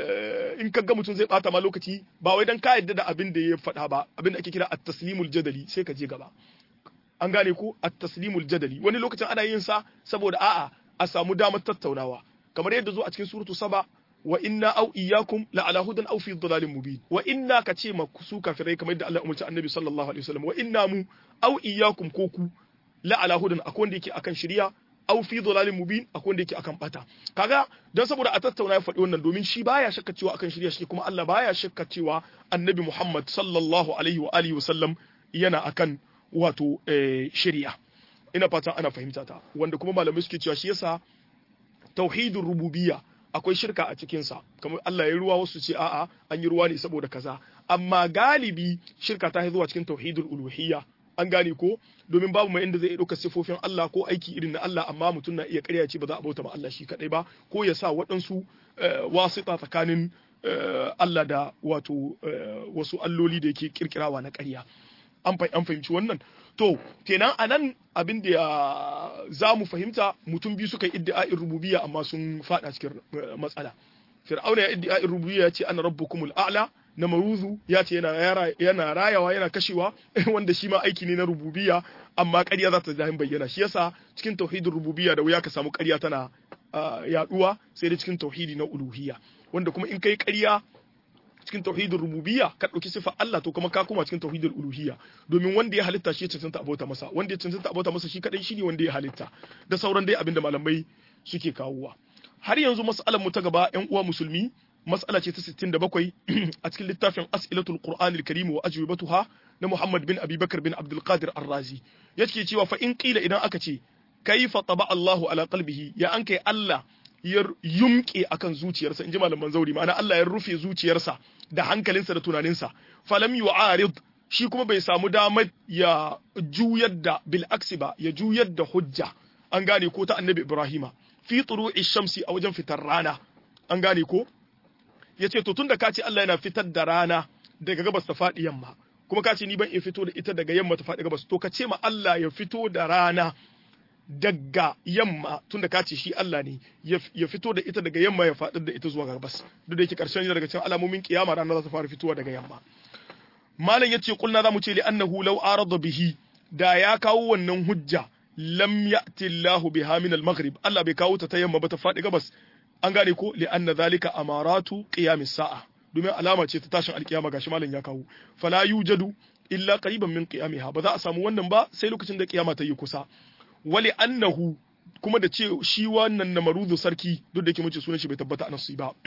in ka ga mutum zai bata ma lokaci ba wai dan ka yadda da abin da ya faɗa ba abin da ake kira at-taslimul jadali sai ka je gaba an gane ko at-taslimul jadali wani lokacin ana yin sa saboda a'a a samu damar tattaunawa kamar yadda zo a cikin suratu saba wa inna aw iyyakum la ala hudan aw fi dhalalin mubin wa inna ka ce ma su kafirai kamar yadda Allah umarci annabi sallallahu alaihi wasallam wa inna mu aw iyyakum ko ku la ala hudan akwai wanda yake akan shari'a aw fi dhalalin mubin akwai wanda yake akan bata kaga dan saboda a tattauna ya faɗi wannan domin shi baya shakka cewa akan shari'a shi kuma Allah baya shakka cewa annabi Muhammad sallallahu alaihi wa alihi wasallam yana akan wato shari'a ina fatan ana fahimta ta wanda kuma malamai suke cewa shi yasa tauhidur rububiyya akwai shirka a cikinsa kamar Allah ya ruwa wasu ce a'a an yi ruwa ne saboda kaza amma galibi shirka ta zuwa cikin tauhidul uluhiyya an gane ko domin babu mai inda zai ɗauka sifofin Allah ko aiki irin na Allah amma mutum na iya ƙarya ce ba za a bauta ma Allah shi kadai ba ko ya sa waɗansu wasita tsakanin Allah da wato wasu alloli da yake kirkirawa na ƙarya an fahimci wannan to kenan anan abin da za mu fahimta mutum biyu suka yi iddi'a'in rububiyya amma sun fada cikin matsala fir'auna ya iddi'a'in rububiyya ya ce ana rabbukumul a'la na maruzu ya ce yana rayawa yana kashewa wanda shi ma aiki ne na rububiyya amma ƙarya za ta zahin bayyana shi yasa cikin tauhidin rububiyya da wuya ka samu ƙarya tana yaduwa sai da cikin tauhidi na uluhiyya wanda kuma in kai ƙarya cikin tauhidin rububiyya ka ɗauki sifa Allah to kuma ka koma cikin tauhidin uluhiyya domin wanda ya halitta shi ya cancanta abota masa wanda ya cancanta abota masa shi kadai shine wanda ya halitta da sauran dai abinda malamai suke kawowa har yanzu mas'alar mu ta gaba ƴan uwa musulmi mas'ala ce ta 67 a cikin littafin as'ilatul qur'anil karim wa ajwibatuha na Muhammad bin Abi Bakar bin Abdul Qadir Ar-Razi yake cewa fa in qila idan aka ce kaifa taba Allahu ala qalbihi ya an kai Allah ya yumke akan zuciyarsa inji malaman zauri ma'ana Allah ya rufe zuciyarsa da hankalinsa da tunaninsa falam yu'arid shi kuma bai samu damar ya juyar da bil aksi ba ya juyar da hujja an gane ko ta annabi Ibrahima fi turu'i shamsi a wajen fitar rana an gane ko yace to tunda ka ce Allah yana fitar da rana daga gabas ta faɗi yamma kuma ka ce ni ban iya fito da ita daga yamma ta faɗi gabas to ka ce ma Allah ya fito da rana daga yamma tunda ka ce shi Allah ne ya fito da ita daga yamma ya faɗi da ita zuwa gabas duk da yake karshen daga cikin alamomin kiyama rana za ta fara fitowa daga yamma malam yace kulna zamu ce li annahu law arada bihi da ya kawo wannan hujja lam ya'ti Allahu biha min al-maghrib Allah bai kawo ta ta yamma ba ta faɗi gabas an gane ko li anna zalika amaratu qiyamis sa'a domin alama ce ta tashin alkiyama gashi malam ya kawo fala yujadu illa qariban min qiyamiha ba za a samu wannan ba sai lokacin da kiyama ta yi kusa wali annahu kuma da ce shi wannan namaruzu sarki duk da yake mun ce sunan shi bai tabbata a nasu ba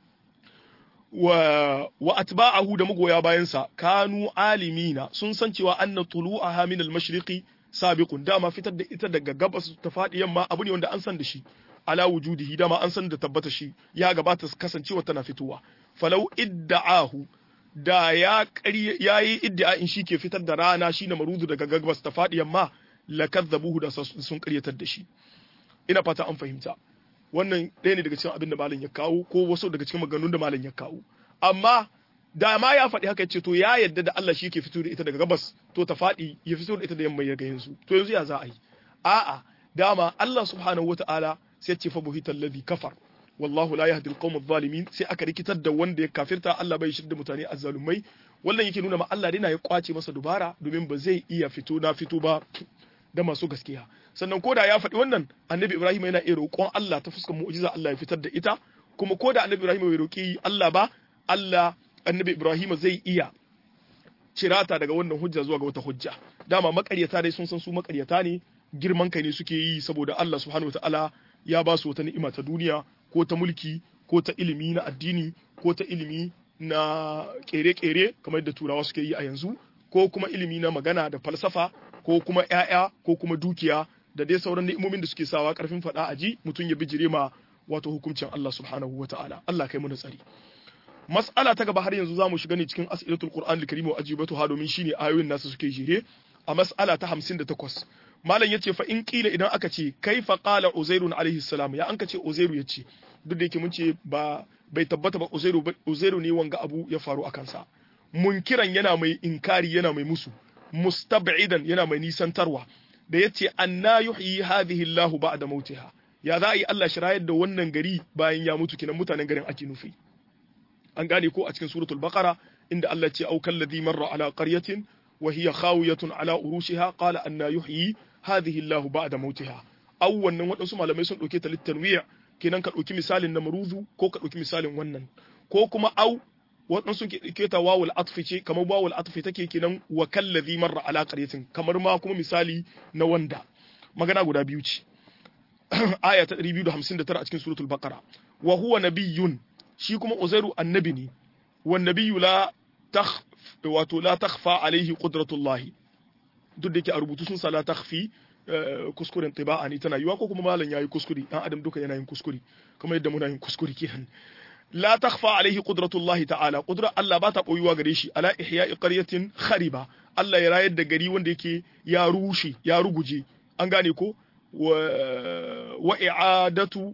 wa wa atba'ahu da magoya bayansa kanu alimina sun san cewa anna tulu'aha min al-mashriqi sabiqun dama fitar da ita daga gabas ta fadi yamma abu ne wanda an san da shi ala wujudihi dama an san da tabbata shi ya gabata kasancewa tana fitowa falau idda'ahu da ya ƙarya yayi iddia'in shi ke fitar da rana shine marudu daga gabas ta fadi yamma lakazzabuhu da sun ƙaryatar da shi ina fata an fahimta wannan ɗaya ne daga cikin abin da malam ya kawo ko wasu daga cikin maganganun da malam ya kawo amma da ma ya faɗi haka ce to ya yadda da Allah shi ke fito da ita daga gabas to ta faɗi ya fito da ita da yamma ya ga yanzu to yanzu ya za a yi a'a dama Allah subhanahu wataala sai ya ce fa buhita alladhi kafar wallahu la yahdi alqawm adh-dhalimin sai aka rikitar da wanda ya kafirta Allah bai shirda mutane azzalumai wannan yake nuna ma Allah dai na ya kwace masa dubara domin ba zai iya fito na fito ba da masu gaskiya sannan koda ya faɗi wannan annabi Ibrahim yana iya roƙon Allah ta fuskar mu'jiza Allah ya fitar da ita kuma koda annabi Ibrahim bai roƙi Allah ba Allah annabi Ibrahim zai iya cirata daga wannan hujja zuwa ga wata hujja dama makaryata dai sun san su makaryata ne girman kai ne suke yi saboda Allah subhanahu wataala ya ba su wata ni'ima ta duniya ko ta mulki ko ta ilimi na addini ko ta ilimi na kere-kere kamar yadda turawa suke yi a yanzu ko kuma ilimi na magana da falsafa ko kuma ‘ya'ya ko kuma dukiya da dai sauran ni'imomin da suke sawa karfin faɗa a ji mutum ya bijire ma wato hukuncin Allah subhanahu wa ta'ala Allah kai mu tsari mas'ala ta gaba har yanzu za mu shiga ne cikin as'ilatul qur'an al-karim wa ajibatu ha domin shine ayoyin nasu suke jere a mas'ala ta 58 malam yace fa in kila idan aka ce kaifa qala uzairun alaihi salam ya an ka ce uzairu yace duk da yake mun ce ba bai tabbata ba uzairu uzairu ne wanga abu ya faru a kansa munkiran yana mai inkari yana mai musu mustab'idan yana mai nisantarwa da yace anna yuhyi hadhihi Allah ba'da mautiha ya za a yi Allah shirayar da wannan gari bayan ya mutu kinan mutanen garin ake nufi an gane ko a cikin suratul baqara inda Allah ce au kalladhi marra ala qaryatin wa hiya khawiyatun ala urushiha qala anna yuhyi hadhihi Allah ba'da mautiha aw wannan wadansu malamai sun dauke ta litanwi' kenan ka dauki misalin na maruzu ko ka dauki misalin wannan ko kuma au waɗansu ke ta wawul atfi ce kamar wawul atfi take kenan wa kallazi marra ala qaryatin kamar ma kuma misali na wanda magana guda biyu ce aya ta 259 a cikin suratul baqara wa huwa nabiyyun shi kuma uzairu annabi ne wan nabiyyu la takh wato la takhfa alaihi qudratullah duk da yake a rubutu sun sa la takhfi kuskuren tiba'a ne tana yiwa ko kuma malam yayi kuskure dan adam duka yana yin kuskure kamar yadda muna yin kuskure kenan لا تخفى عليه قدرة الله تعالى قدرة الله باتا قويوا غريشي على إحياء قرية خريبة الله يرايد دا غري وند يكي يا روشي يا رغجي an gane ko wa i'adatu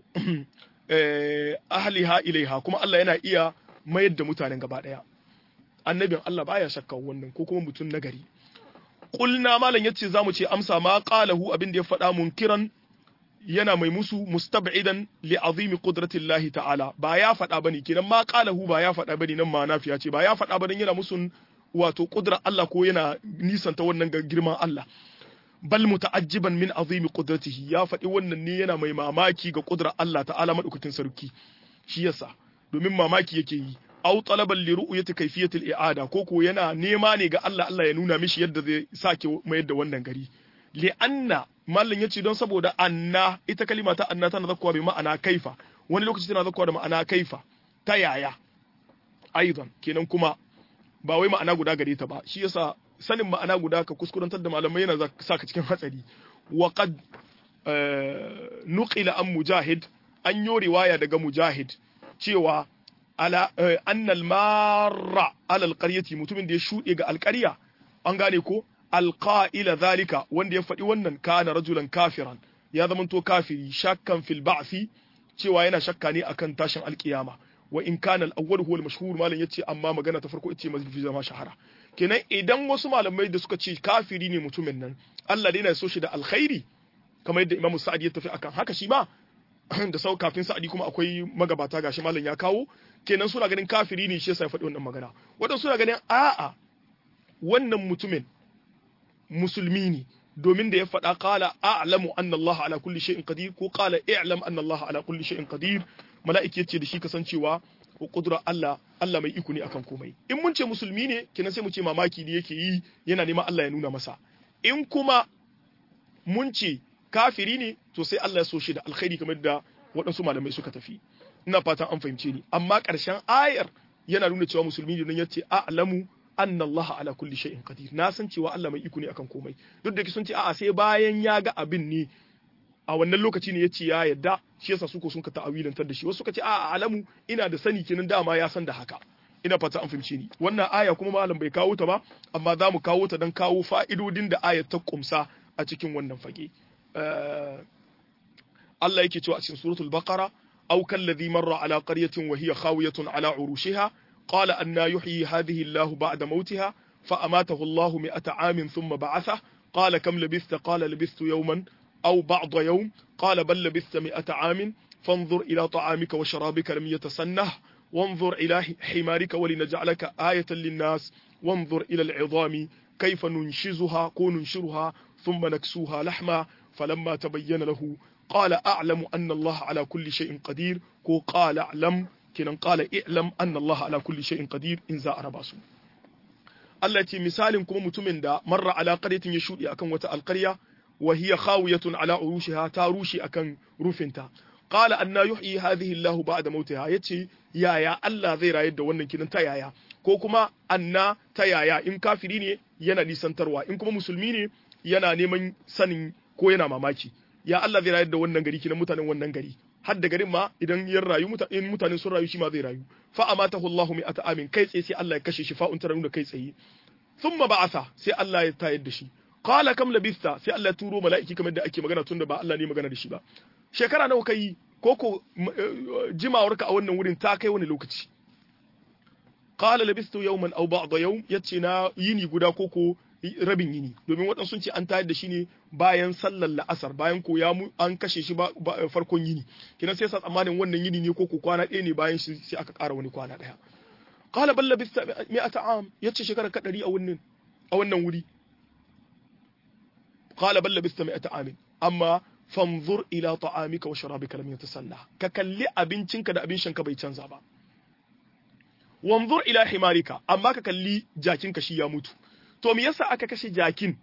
ahliha ilaiha kuma Allah yana iya mayar da mutanen gaba daya annabin Allah baya shakka wannan ko kuma mutum nagari qulna malam yace zamu ce amsa ma qalahu abin da ya faɗa munkiran yana mai musu mustab'idan li azimi qudratillahi ta'ala ba ya faɗa bane kenan ma qalahu ba ya faɗa bane nan ma nafiya ce ba ya faɗa bane yana musun wato qudrar Allah ko yana nisanta wannan ga girman Allah bal muta'ajjiban min azimi qudratihi ya faɗi wannan ne yana mai mamaki ga qudrar Allah ta'ala madaukakin sarki shi yasa domin mamaki yake yi aw talaban li ru'yati kayfiyati al-i'ada ko ko yana nema ne ga Allah Allah ya nuna mishi yadda zai sake mayar da wannan gari li anna mallan yace don saboda anna ita kalima ta anna tana zakkuwa bi ma'ana kaifa wani lokaci tana zakkuwa da ma'ana kaifa ta yaya aidan kenan kuma ba wai ma'ana guda gare ta ba shi yasa sanin ma'ana guda ka kuskurantar da malamai yana saka cikin hatsari wa qad nuqila an mujahid an yo riwaya daga mujahid cewa ala annal marra ala alqaryati mutumin da ya shude ga alqarya an gane ko alqa'ila zalika wanda ya faɗi wannan kana rajulan kafiran ya zamanto kafiri shakkan fil ba'thi cewa yana shakka ne akan tashin alkiyama wa in kana al-awwal huwa al-mashhur malam yace amma magana ta farko ita ce zama shahara kenan idan wasu malamai da suka ce kafiri ne mutumin nan Allah dai yana so shi da alkhairi kamar yadda Imam Sa'adi ya tafi akan haka shi ma da sau kafin Sa'adi kuma akwai magabata gashi malam ya kawo kenan suna ganin kafiri ne shi yasa ya faɗi wannan magana wadansu suna ganin a'a wannan mutumin musulmi ne domin da ya faɗa qala a'lamu anna Allah ala kulli shay'in qadir ko qala i'lam anna Allah ala kulli shay'in qadir mala'iki yace da shi kasancewa ko kudura Allah Allah mai iko ne akan komai in mun ce musulmi ne kenan sai mu ce mamaki ne yake yi yana neman Allah ya nuna masa in kuma mun ce kafiri ne to sai Allah ya so shi da alkhairi kamar da waɗansu malamai suka tafi ina fatan an fahimce ni amma ƙarshen ayar yana nuna cewa musulmi ne don yace a'lamu anna Allah ala kulli shay'in qadir na san cewa Allah mai iko ne akan komai duk da sun ce a'a sai bayan ya ga abin ne a wannan lokaci ne yace ya yadda shi yasa suko sun ka ta'awilantar da shi wasu suka ce a'a alamu ina da sani kenan dama ya san da haka ina fata an fahimce ni wannan aya kuma malam bai kawo ta ba amma za mu kawo ta don kawo fa'idodin da ayat ta kumsa a cikin wannan fage Allah yake cewa a cikin suratul baqara aw kalladhi marra ala qaryatin wa hiya khawiyatun ala urushiha qala anna yuhyi hadhihi Allah ba'da mautiha fa amatahu Allah mi'ata amin thumma ba'atha qala kam labithta qala labithtu yawman aw ba'da yawm qala bal labithta mi'ata amin fanzur ila ta'amika wa sharabika lam yatasannah وانظر إلى حمارك ولنجعلك آية للناس وانظر إلى العظام كيف ننشزها كو ننشرها ثم نكسوها لحما فلما تبين له قال أعلم أن الله على كل شيء قدير كو قال أعلم كنا قال اعلم أن الله على كل شيء قدير إن زاء رباسو التي مثال كما متمن دا مر على قرية يشود أكن وتا القرية وهي خاوية على عروشها تاروشي أكن روفنتا qala anna yuhyi hadhihi Allah ba'da mautiha yace yaya Allah zai rayar da wannan kinan ta yaya ko kuma anna ta yaya in kafiri ne yana nisantarwa in kuma musulmi ne yana neman sanin ko yana mamaki ya Allah zai rayar da wannan gari kinan mutanen wannan gari har da garin ma idan ya rayu in mutanen sun rayu shi ma zai rayu fa amatahu Allah mi'ata amin kai tsaye sai Allah ya kashe shi fa'un tara da kai tsaye thumma ba'atha sai Allah ya tayar da shi qala kam labista sai Allah ya turo mala'iki kamar da ake magana tunda ba Allah ne magana da shi ba shekara nawa kai ko ko jimawarka a wannan wurin ta kai wani lokaci qala labistu yawman aw ba'da yawm yace na yini guda ko ko rabin yini domin waɗansu sun ce an tayar da shi ne bayan sallar la'asar bayan ko ya an kashe shi ba farkon yini kina sai sa tsammanin wannan yini ne ko ko kwana ɗaya ne bayan shi sai aka ƙara wani kwana ɗaya qala bal labista mi'ata am yace shekara ka ɗari a wannan a wannan wuri qala bal labista mi'ata amin amma fanzur ila ta'amika wa sharabika lam yatasanna ka kalli abincinka da abin shanka bai canza ba wanzur ila himarika amma ka kalli jakinka shi ya mutu to me yasa aka kashe jakin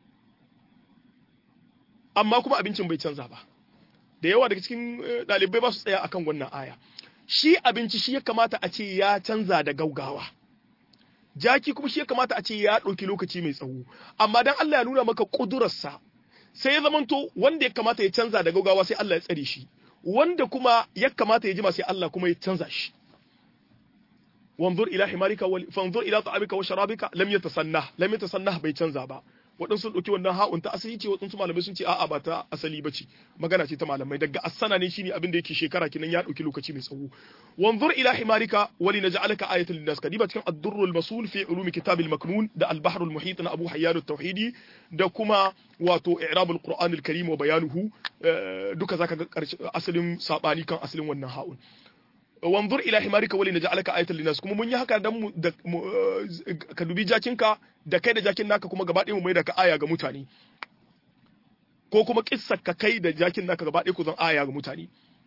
amma kuma abincin bai canza ba da yawa daga cikin dalibai ba su tsaya akan wannan aya shi abinci shi ya kamata a ce ya canza da gaugawa jaki kuma shi ya kamata a ce ya ɗauki lokaci mai tsawo amma dan Allah ya nuna maka ƙudurarsa sai ya zamanto wanda ya kamata ya canza da gaugawa sai Allah ya tsare shi wanda kuma ya kamata ya jima sai Allah kuma ya canza shi wanzur ila himarika wal fanzur ila ta'amika wa sharabika lam yatasannah lam yatasannah bai canza ba waɗansu sun ɗauki wannan ha'un ta asali ce waɗansu malamai sun ce a'a ba ta asali ba ce magana ce ta malamai daga asana ne shine abin da yake shekara kinan ya ɗauki lokaci mai tsawo wanzur ila himarika wali naj'alaka ayatan linnas kadiba cikin ad-durr al-masul fi ulum kitab al-maknun da al-bahr al-muhit na Abu Hayyan at-Tauhidi da kuma wato i'rab al-Qur'an al-Karim wa bayanuhu duka zaka ga asalin sabani kan asalin wannan ha'un wanzur ila himarika wali naj'alaka ayatan linnas kuma mun yi haka dan mu ka dubi jakinka da kai da jakin naka kuma gaba ɗaya mu mai da ka aya ga mutane ko kuma kissar ka kai da jakin naka gaba ɗaya ku zan aya ga mutane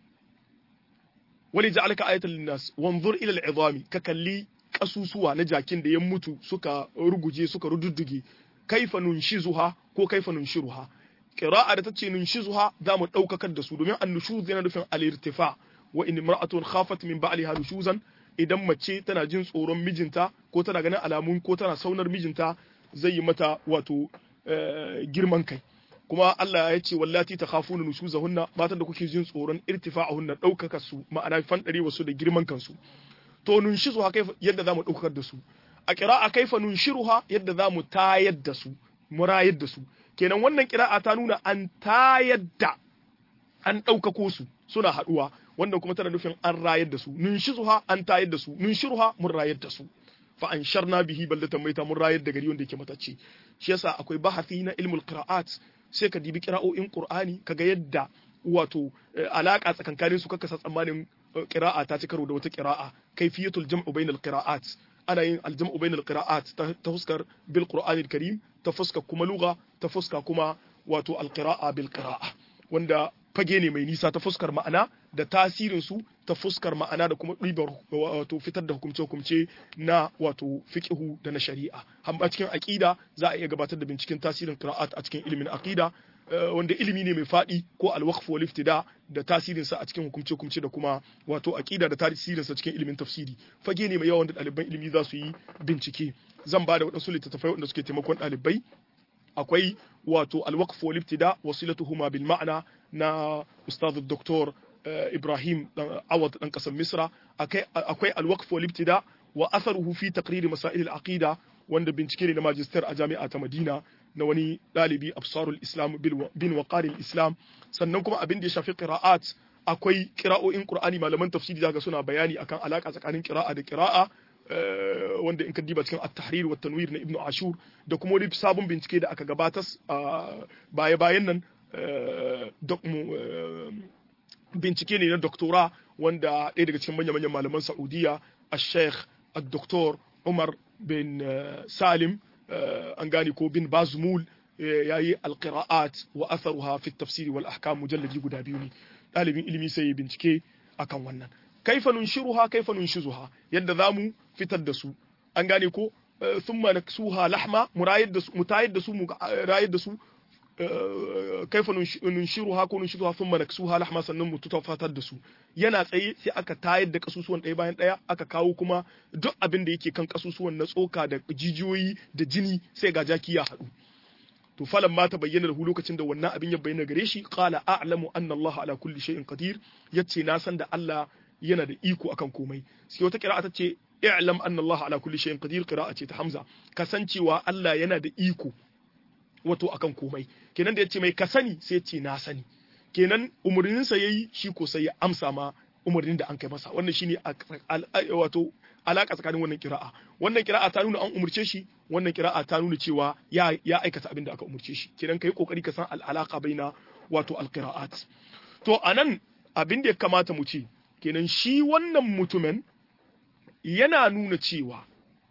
wali ja'alaka ayatan linnas wanzur ila al'izami ka kalli kasusuwa na jakin da ya mutu suka ruguje suka rududduge kaifa nunshizuha ko kaifa nunshiruha qira'a da tace nunshizuha za mu daukakar da su domin annushuz yana nufin al-irtifa wa in imra'atun khafat min ba'liha nushuzan idan mace tana jin tsoron mijinta ko tana ganin alamun ko tana saunar mijinta zai yi mata wato girman kai kuma Allah ya ce wallati ta khafuna nushuzahunna matan da kuke jin tsoron irtifa'ahunna daukaka su ma'ana fandare wasu da girman kansu to nunshizu ha kaifa yadda zamu daukar da su a qira'a kaifa nunshiruha yadda zamu tayar da su murayar da su kenan wannan qira'a ta nuna an tayar da an daukako su suna haduwa wannan kuma tana nufin an rayar da su nunshizuha an tayar da su nunshiruha mun rayar da su fa an sharna bihi baldatan maita mun rayar da gari wanda yake matacce shi yasa akwai bahasi na ilmul qira'at sai ka dibi qira'o'in qur'ani kaga yadda wato alaka tsakankanin su kaka sa tsammanin qira'a ta ci karo da wata qira'a kayfiyatul jam'u bainal qira'at ana yin aljam'u bainal qira'at ta fuskar bil qur'anil karim ta fuskar kuma lugha ta fuska kuma wato alqira'a bil qira'a wanda fage ne mai nisa ta fuskar ma'ana da tasirin su ta fuskar ma'ana da kuma ɗibar wato fitar da hukumce-hukumce na wato fiqhu da na shari'a amma cikin aqida za a iya gabatar da binciken tasirin qira'at a cikin ilimin aqida wanda ilimi ne mai faɗi ko alwaqf wal iftida da tasirin sa a cikin hukumce hukumce da kuma wato aqida da tasirin sa cikin ilimin tafsiri fage ne mai yawan da ɗaliban ilimi za su yi bincike zan ba da waɗansu littattafai wanda suke taimakon ɗalibai akwai wato alwaqf wal ibtida wasilatuhuma bil ma'na na ustaz doktor Ibrahim Awad dan kasar Misra akwai alwaqf wal ibtida wa atharuhu fi taqrir masail al aqida wanda bincike ne na magister a jami'a ta Madina na wani ɗalibi absarul islam bin waqaril islam sannan kuma abin da ya shafi qira'at akwai qira'o'in qur'ani malaman tafsiri daga suna bayani akan alaka tsakanin qira'a da qira'a wanda in ka diba cikin at-tahrir wa tanwir na ibnu ashur da kuma wani sabon bincike da aka gabatar baya bayan nan bincike ne na doktora wanda ɗaya daga cikin manya-manyan malaman saudiya al-sheikh al-doktor umar bin salim an gane ko bin bazmul ya yi alƙira'at wa atharuha fi tafsiri wal ahkam mujalladi guda biyu ne ɗalibin ilimi sai ya bincike akan wannan kaifa nunshiruha kaifa nunshizuha yadda zamu fitar da su an gane ko thumma naksuha lahma murayid da su mutayid da su mu rayid da su kaifa nunshiruha ko nunshizuha thumma naksuha lahma sannan mu tutafatar da su yana tsaye sai aka tayar da kasusuwan ɗaya bayan ɗaya aka kawo kuma duk abin da yake kan kasusuwan na tsoka da jijiyoyi da jini sai ga jaki ya haɗu to falan ma ta bayyana da lokacin da wannan abin ya bayyana gare shi qala a'lamu anna Allah ala kulli shay'in qadir yace na san da Allah yana da iko akan komai sai wata qira'a ta ce i'lam anna Allah ala kulli shay'in qadir qira'a ce ta Hamza kasancewa Allah yana da iko wato akan komai kenan da yace mai ka sani sai ce na sani kenan umurnin sa yayi shi ko sai ya amsa ma umurnin da an kai masa wannan shine wato alaka tsakanin wannan kira'a wannan kira'a ta nuna an umurce shi wannan kira'a ta nuna cewa ya ya aikata abin da aka umurce shi kenan kai kokari ka san al'alaka baina wato alqira'at to anan abin da ya kamata mu ce kenan shi wannan mutumin yana nuna cewa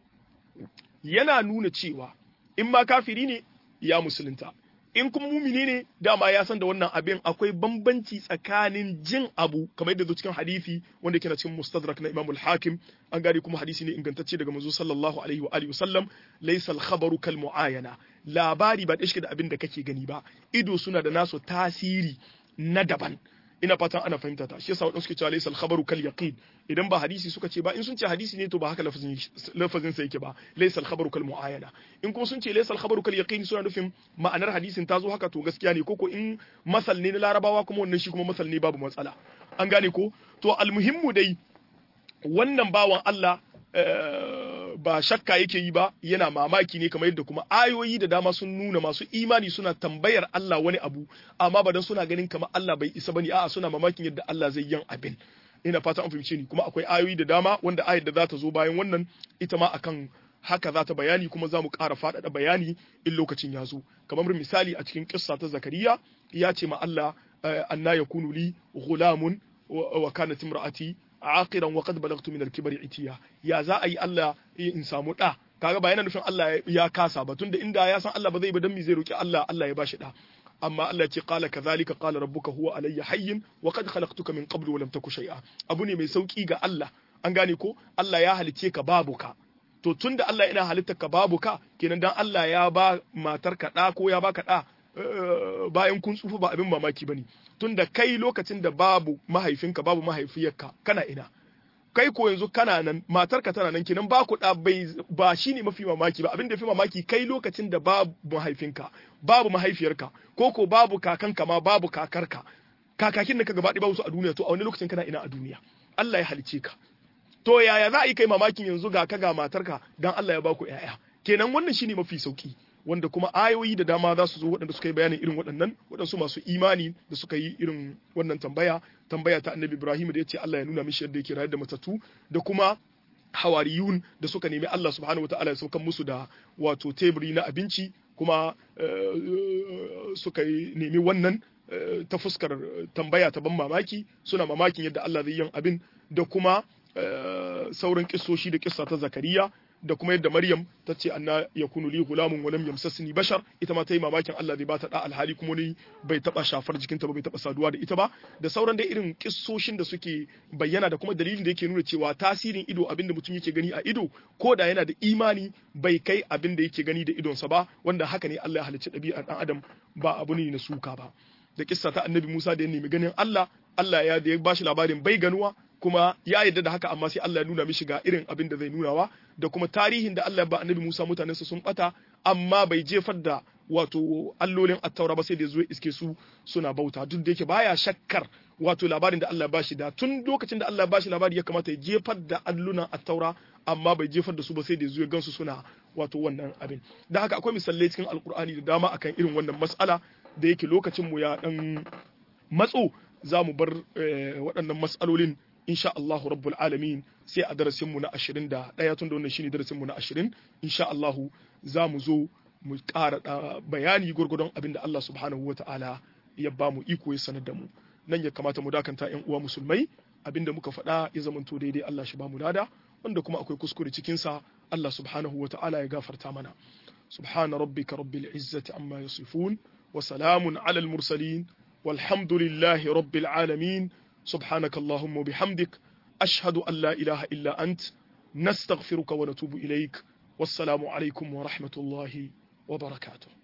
yana nuna cewa in ma kafiri ne ya musulunta in kuma mumini ne dama ya san da wannan abin akwai bambanci tsakanin jin abu kamar yadda zo cikin hadisi wanda yake na cikin mustadrak na Imam al-Hakim an gari kuma hadisi ne ingantacce daga manzo sallallahu alaihi wa alihi wasallam laysa al-khabaru kal muayana labari ba dashi da abin da kake gani ba ido suna da nasu tasiri na daban ina fatan ana fahimta ta shi yasa wadansu suke cewa laysa al-khabaru kal yaqin idan ba hadisi suka ce ba in sun ce hadisi ne to ba haka lafazin lafazin sa yake ba laysa al-khabaru kal muayana in kuma sun ce laysa al-khabaru kal yaqin suna nufin ma'anar hadisin ta zo haka to gaskiya ne koko in masal ne na larabawa kuma wannan shi kuma masal ne babu matsala an gane ko to almuhimmu dai wannan bawan Allah ba shakka yake yi ba yana mamaki ne kamar yadda kuma ayoyi da dama sun nuna masu imani suna tambayar Allah wani abu amma ba dan suna ganin kamar Allah bai isa bane a'a suna mamakin yadda Allah zai yin abin ina fata an fahimce ni kuma akwai ayoyi da dama wanda ayar da za ta zo bayan wannan ita ma akan haka za ta bayani kuma za mu ƙara faɗaɗa bayani in lokacin ya zo kamar misali a cikin kissa ta zakariya ya ce ma Allah anna yakunu li ghulamun wa kanat imra'ati aqiran wa qad balagtu min al-kibri itiya ya za a yi Allah in samu da kaga ba yana nufin Allah ya kasa ba tunda inda ya san Allah ba zai ba dan mi zai roki Allah Allah ya bashi da amma Allah ce qala kadhalika qala rabbuka huwa alayya hayyin wa qad khalaqtuka min qablu wa lam taku shay'a abu ne mai sauki ga Allah an gane ko Allah ya halice ka babu ka to tunda Allah yana halitta ka babu ka kenan dan Allah ya ba matar ka da ko ya baka da bayan kun tsufa ba abin mamaki bane tunda kai lokacin da babu mahaifinka babu mahaifiyarka kana ina kai ko yanzu kana nan matarka tana nan kenan ba ku da bai ba shine mafi mamaki ba abin da fi mamaki kai lokacin da babu mahaifinka babu mahaifiyarka ko ko babu kakanka ma babu kakarka kakakin da ka gaba babu su a duniya to a wani lokacin kana ina a duniya Allah ya halice ka to yaya za a yi kai mamakin yanzu ga ka ga matarka dan Allah ya ba ku ƴaƴa kenan wannan shine mafi sauki wanda kuma ayoyi da dama za su zo waɗanda suka yi bayanin irin waɗannan waɗansu masu imani da suka yi irin wannan tambaya tambaya ta annabi ibrahim da ya ce Allah ya nuna mishi yadda yake rayar da matattu da kuma hawariyun da suka nemi Allah subhanahu wataala ya saukan musu da wato teburi na abinci kuma suka nemi wannan ta fuskar tambaya ta ban mamaki suna mamakin yadda Allah zai yin abin da kuma sauran kissoshi da kissa ta zakariya da kuma yadda Maryam ta ce anna yakunu li gulamun wa lam yamsasni bashar ita ma ta yi mamakin Allah zai bata da alhali kuma ni bai taba shafar jikinta ba bai taba saduwa da ita ba da sauran dai irin kissoshin da suke bayyana da kuma dalilin da yake nuna cewa tasirin ido abinda mutum yake gani a ido ko da yana da imani bai kai abin da yake gani da idonsa ba wanda haka ne Allah ya halicci ɗabi'ar ɗan adam ba abu ne na suka ba da kissa ta annabi Musa da ya nemi ganin Allah Allah ya da ya bashi labarin bai ganuwa kuma ya yarda da haka amma sai Allah ya nuna mishi ga irin abin da zai nunawa da kuma tarihin da Allah ya ba annabi Musa mutanensa sun bata amma bai jefar da wato allolin attaura ba sai da zuwa iske su suna bauta duk da yake baya shakkar wato labarin da Allah ya bashi da tun lokacin da Allah ya bashi labari ya kamata ya jefar da allunan attaura amma bai jefar da su ba sai da zuwa gansu suna wato wannan abin da haka akwai misalai cikin alkur'ani da dama akan irin wannan mas'ala da yake lokacin mu ya dan matso za mu bar waɗannan mas'alolin insha Allahu rabbul alamin sai a darasin mu na 21 tun da wannan shine darasin mu na 20 insha Allahu za mu zo mu ƙara bayani gurgudun abin da Allah subhanahu wata'ala ya ba mu iko ya sanar da mu nan ya kamata mu dakanta ƴan uwa musulmai abin da muka faɗa ya zamanto daidai Allah shi ba mu nada wanda kuma akwai kuskure cikin sa Allah subhanahu wata'ala ya gafarta mana subhana rabbika rabbil izzati amma yasifun wa salamun alal mursalin والحمد لله رب العالمين سبحانك اللهم وبحمدك أشهد أن لا إله إلا أنت نستغفرك ونتوب إليك والسلام عليكم ورحمة الله وبركاته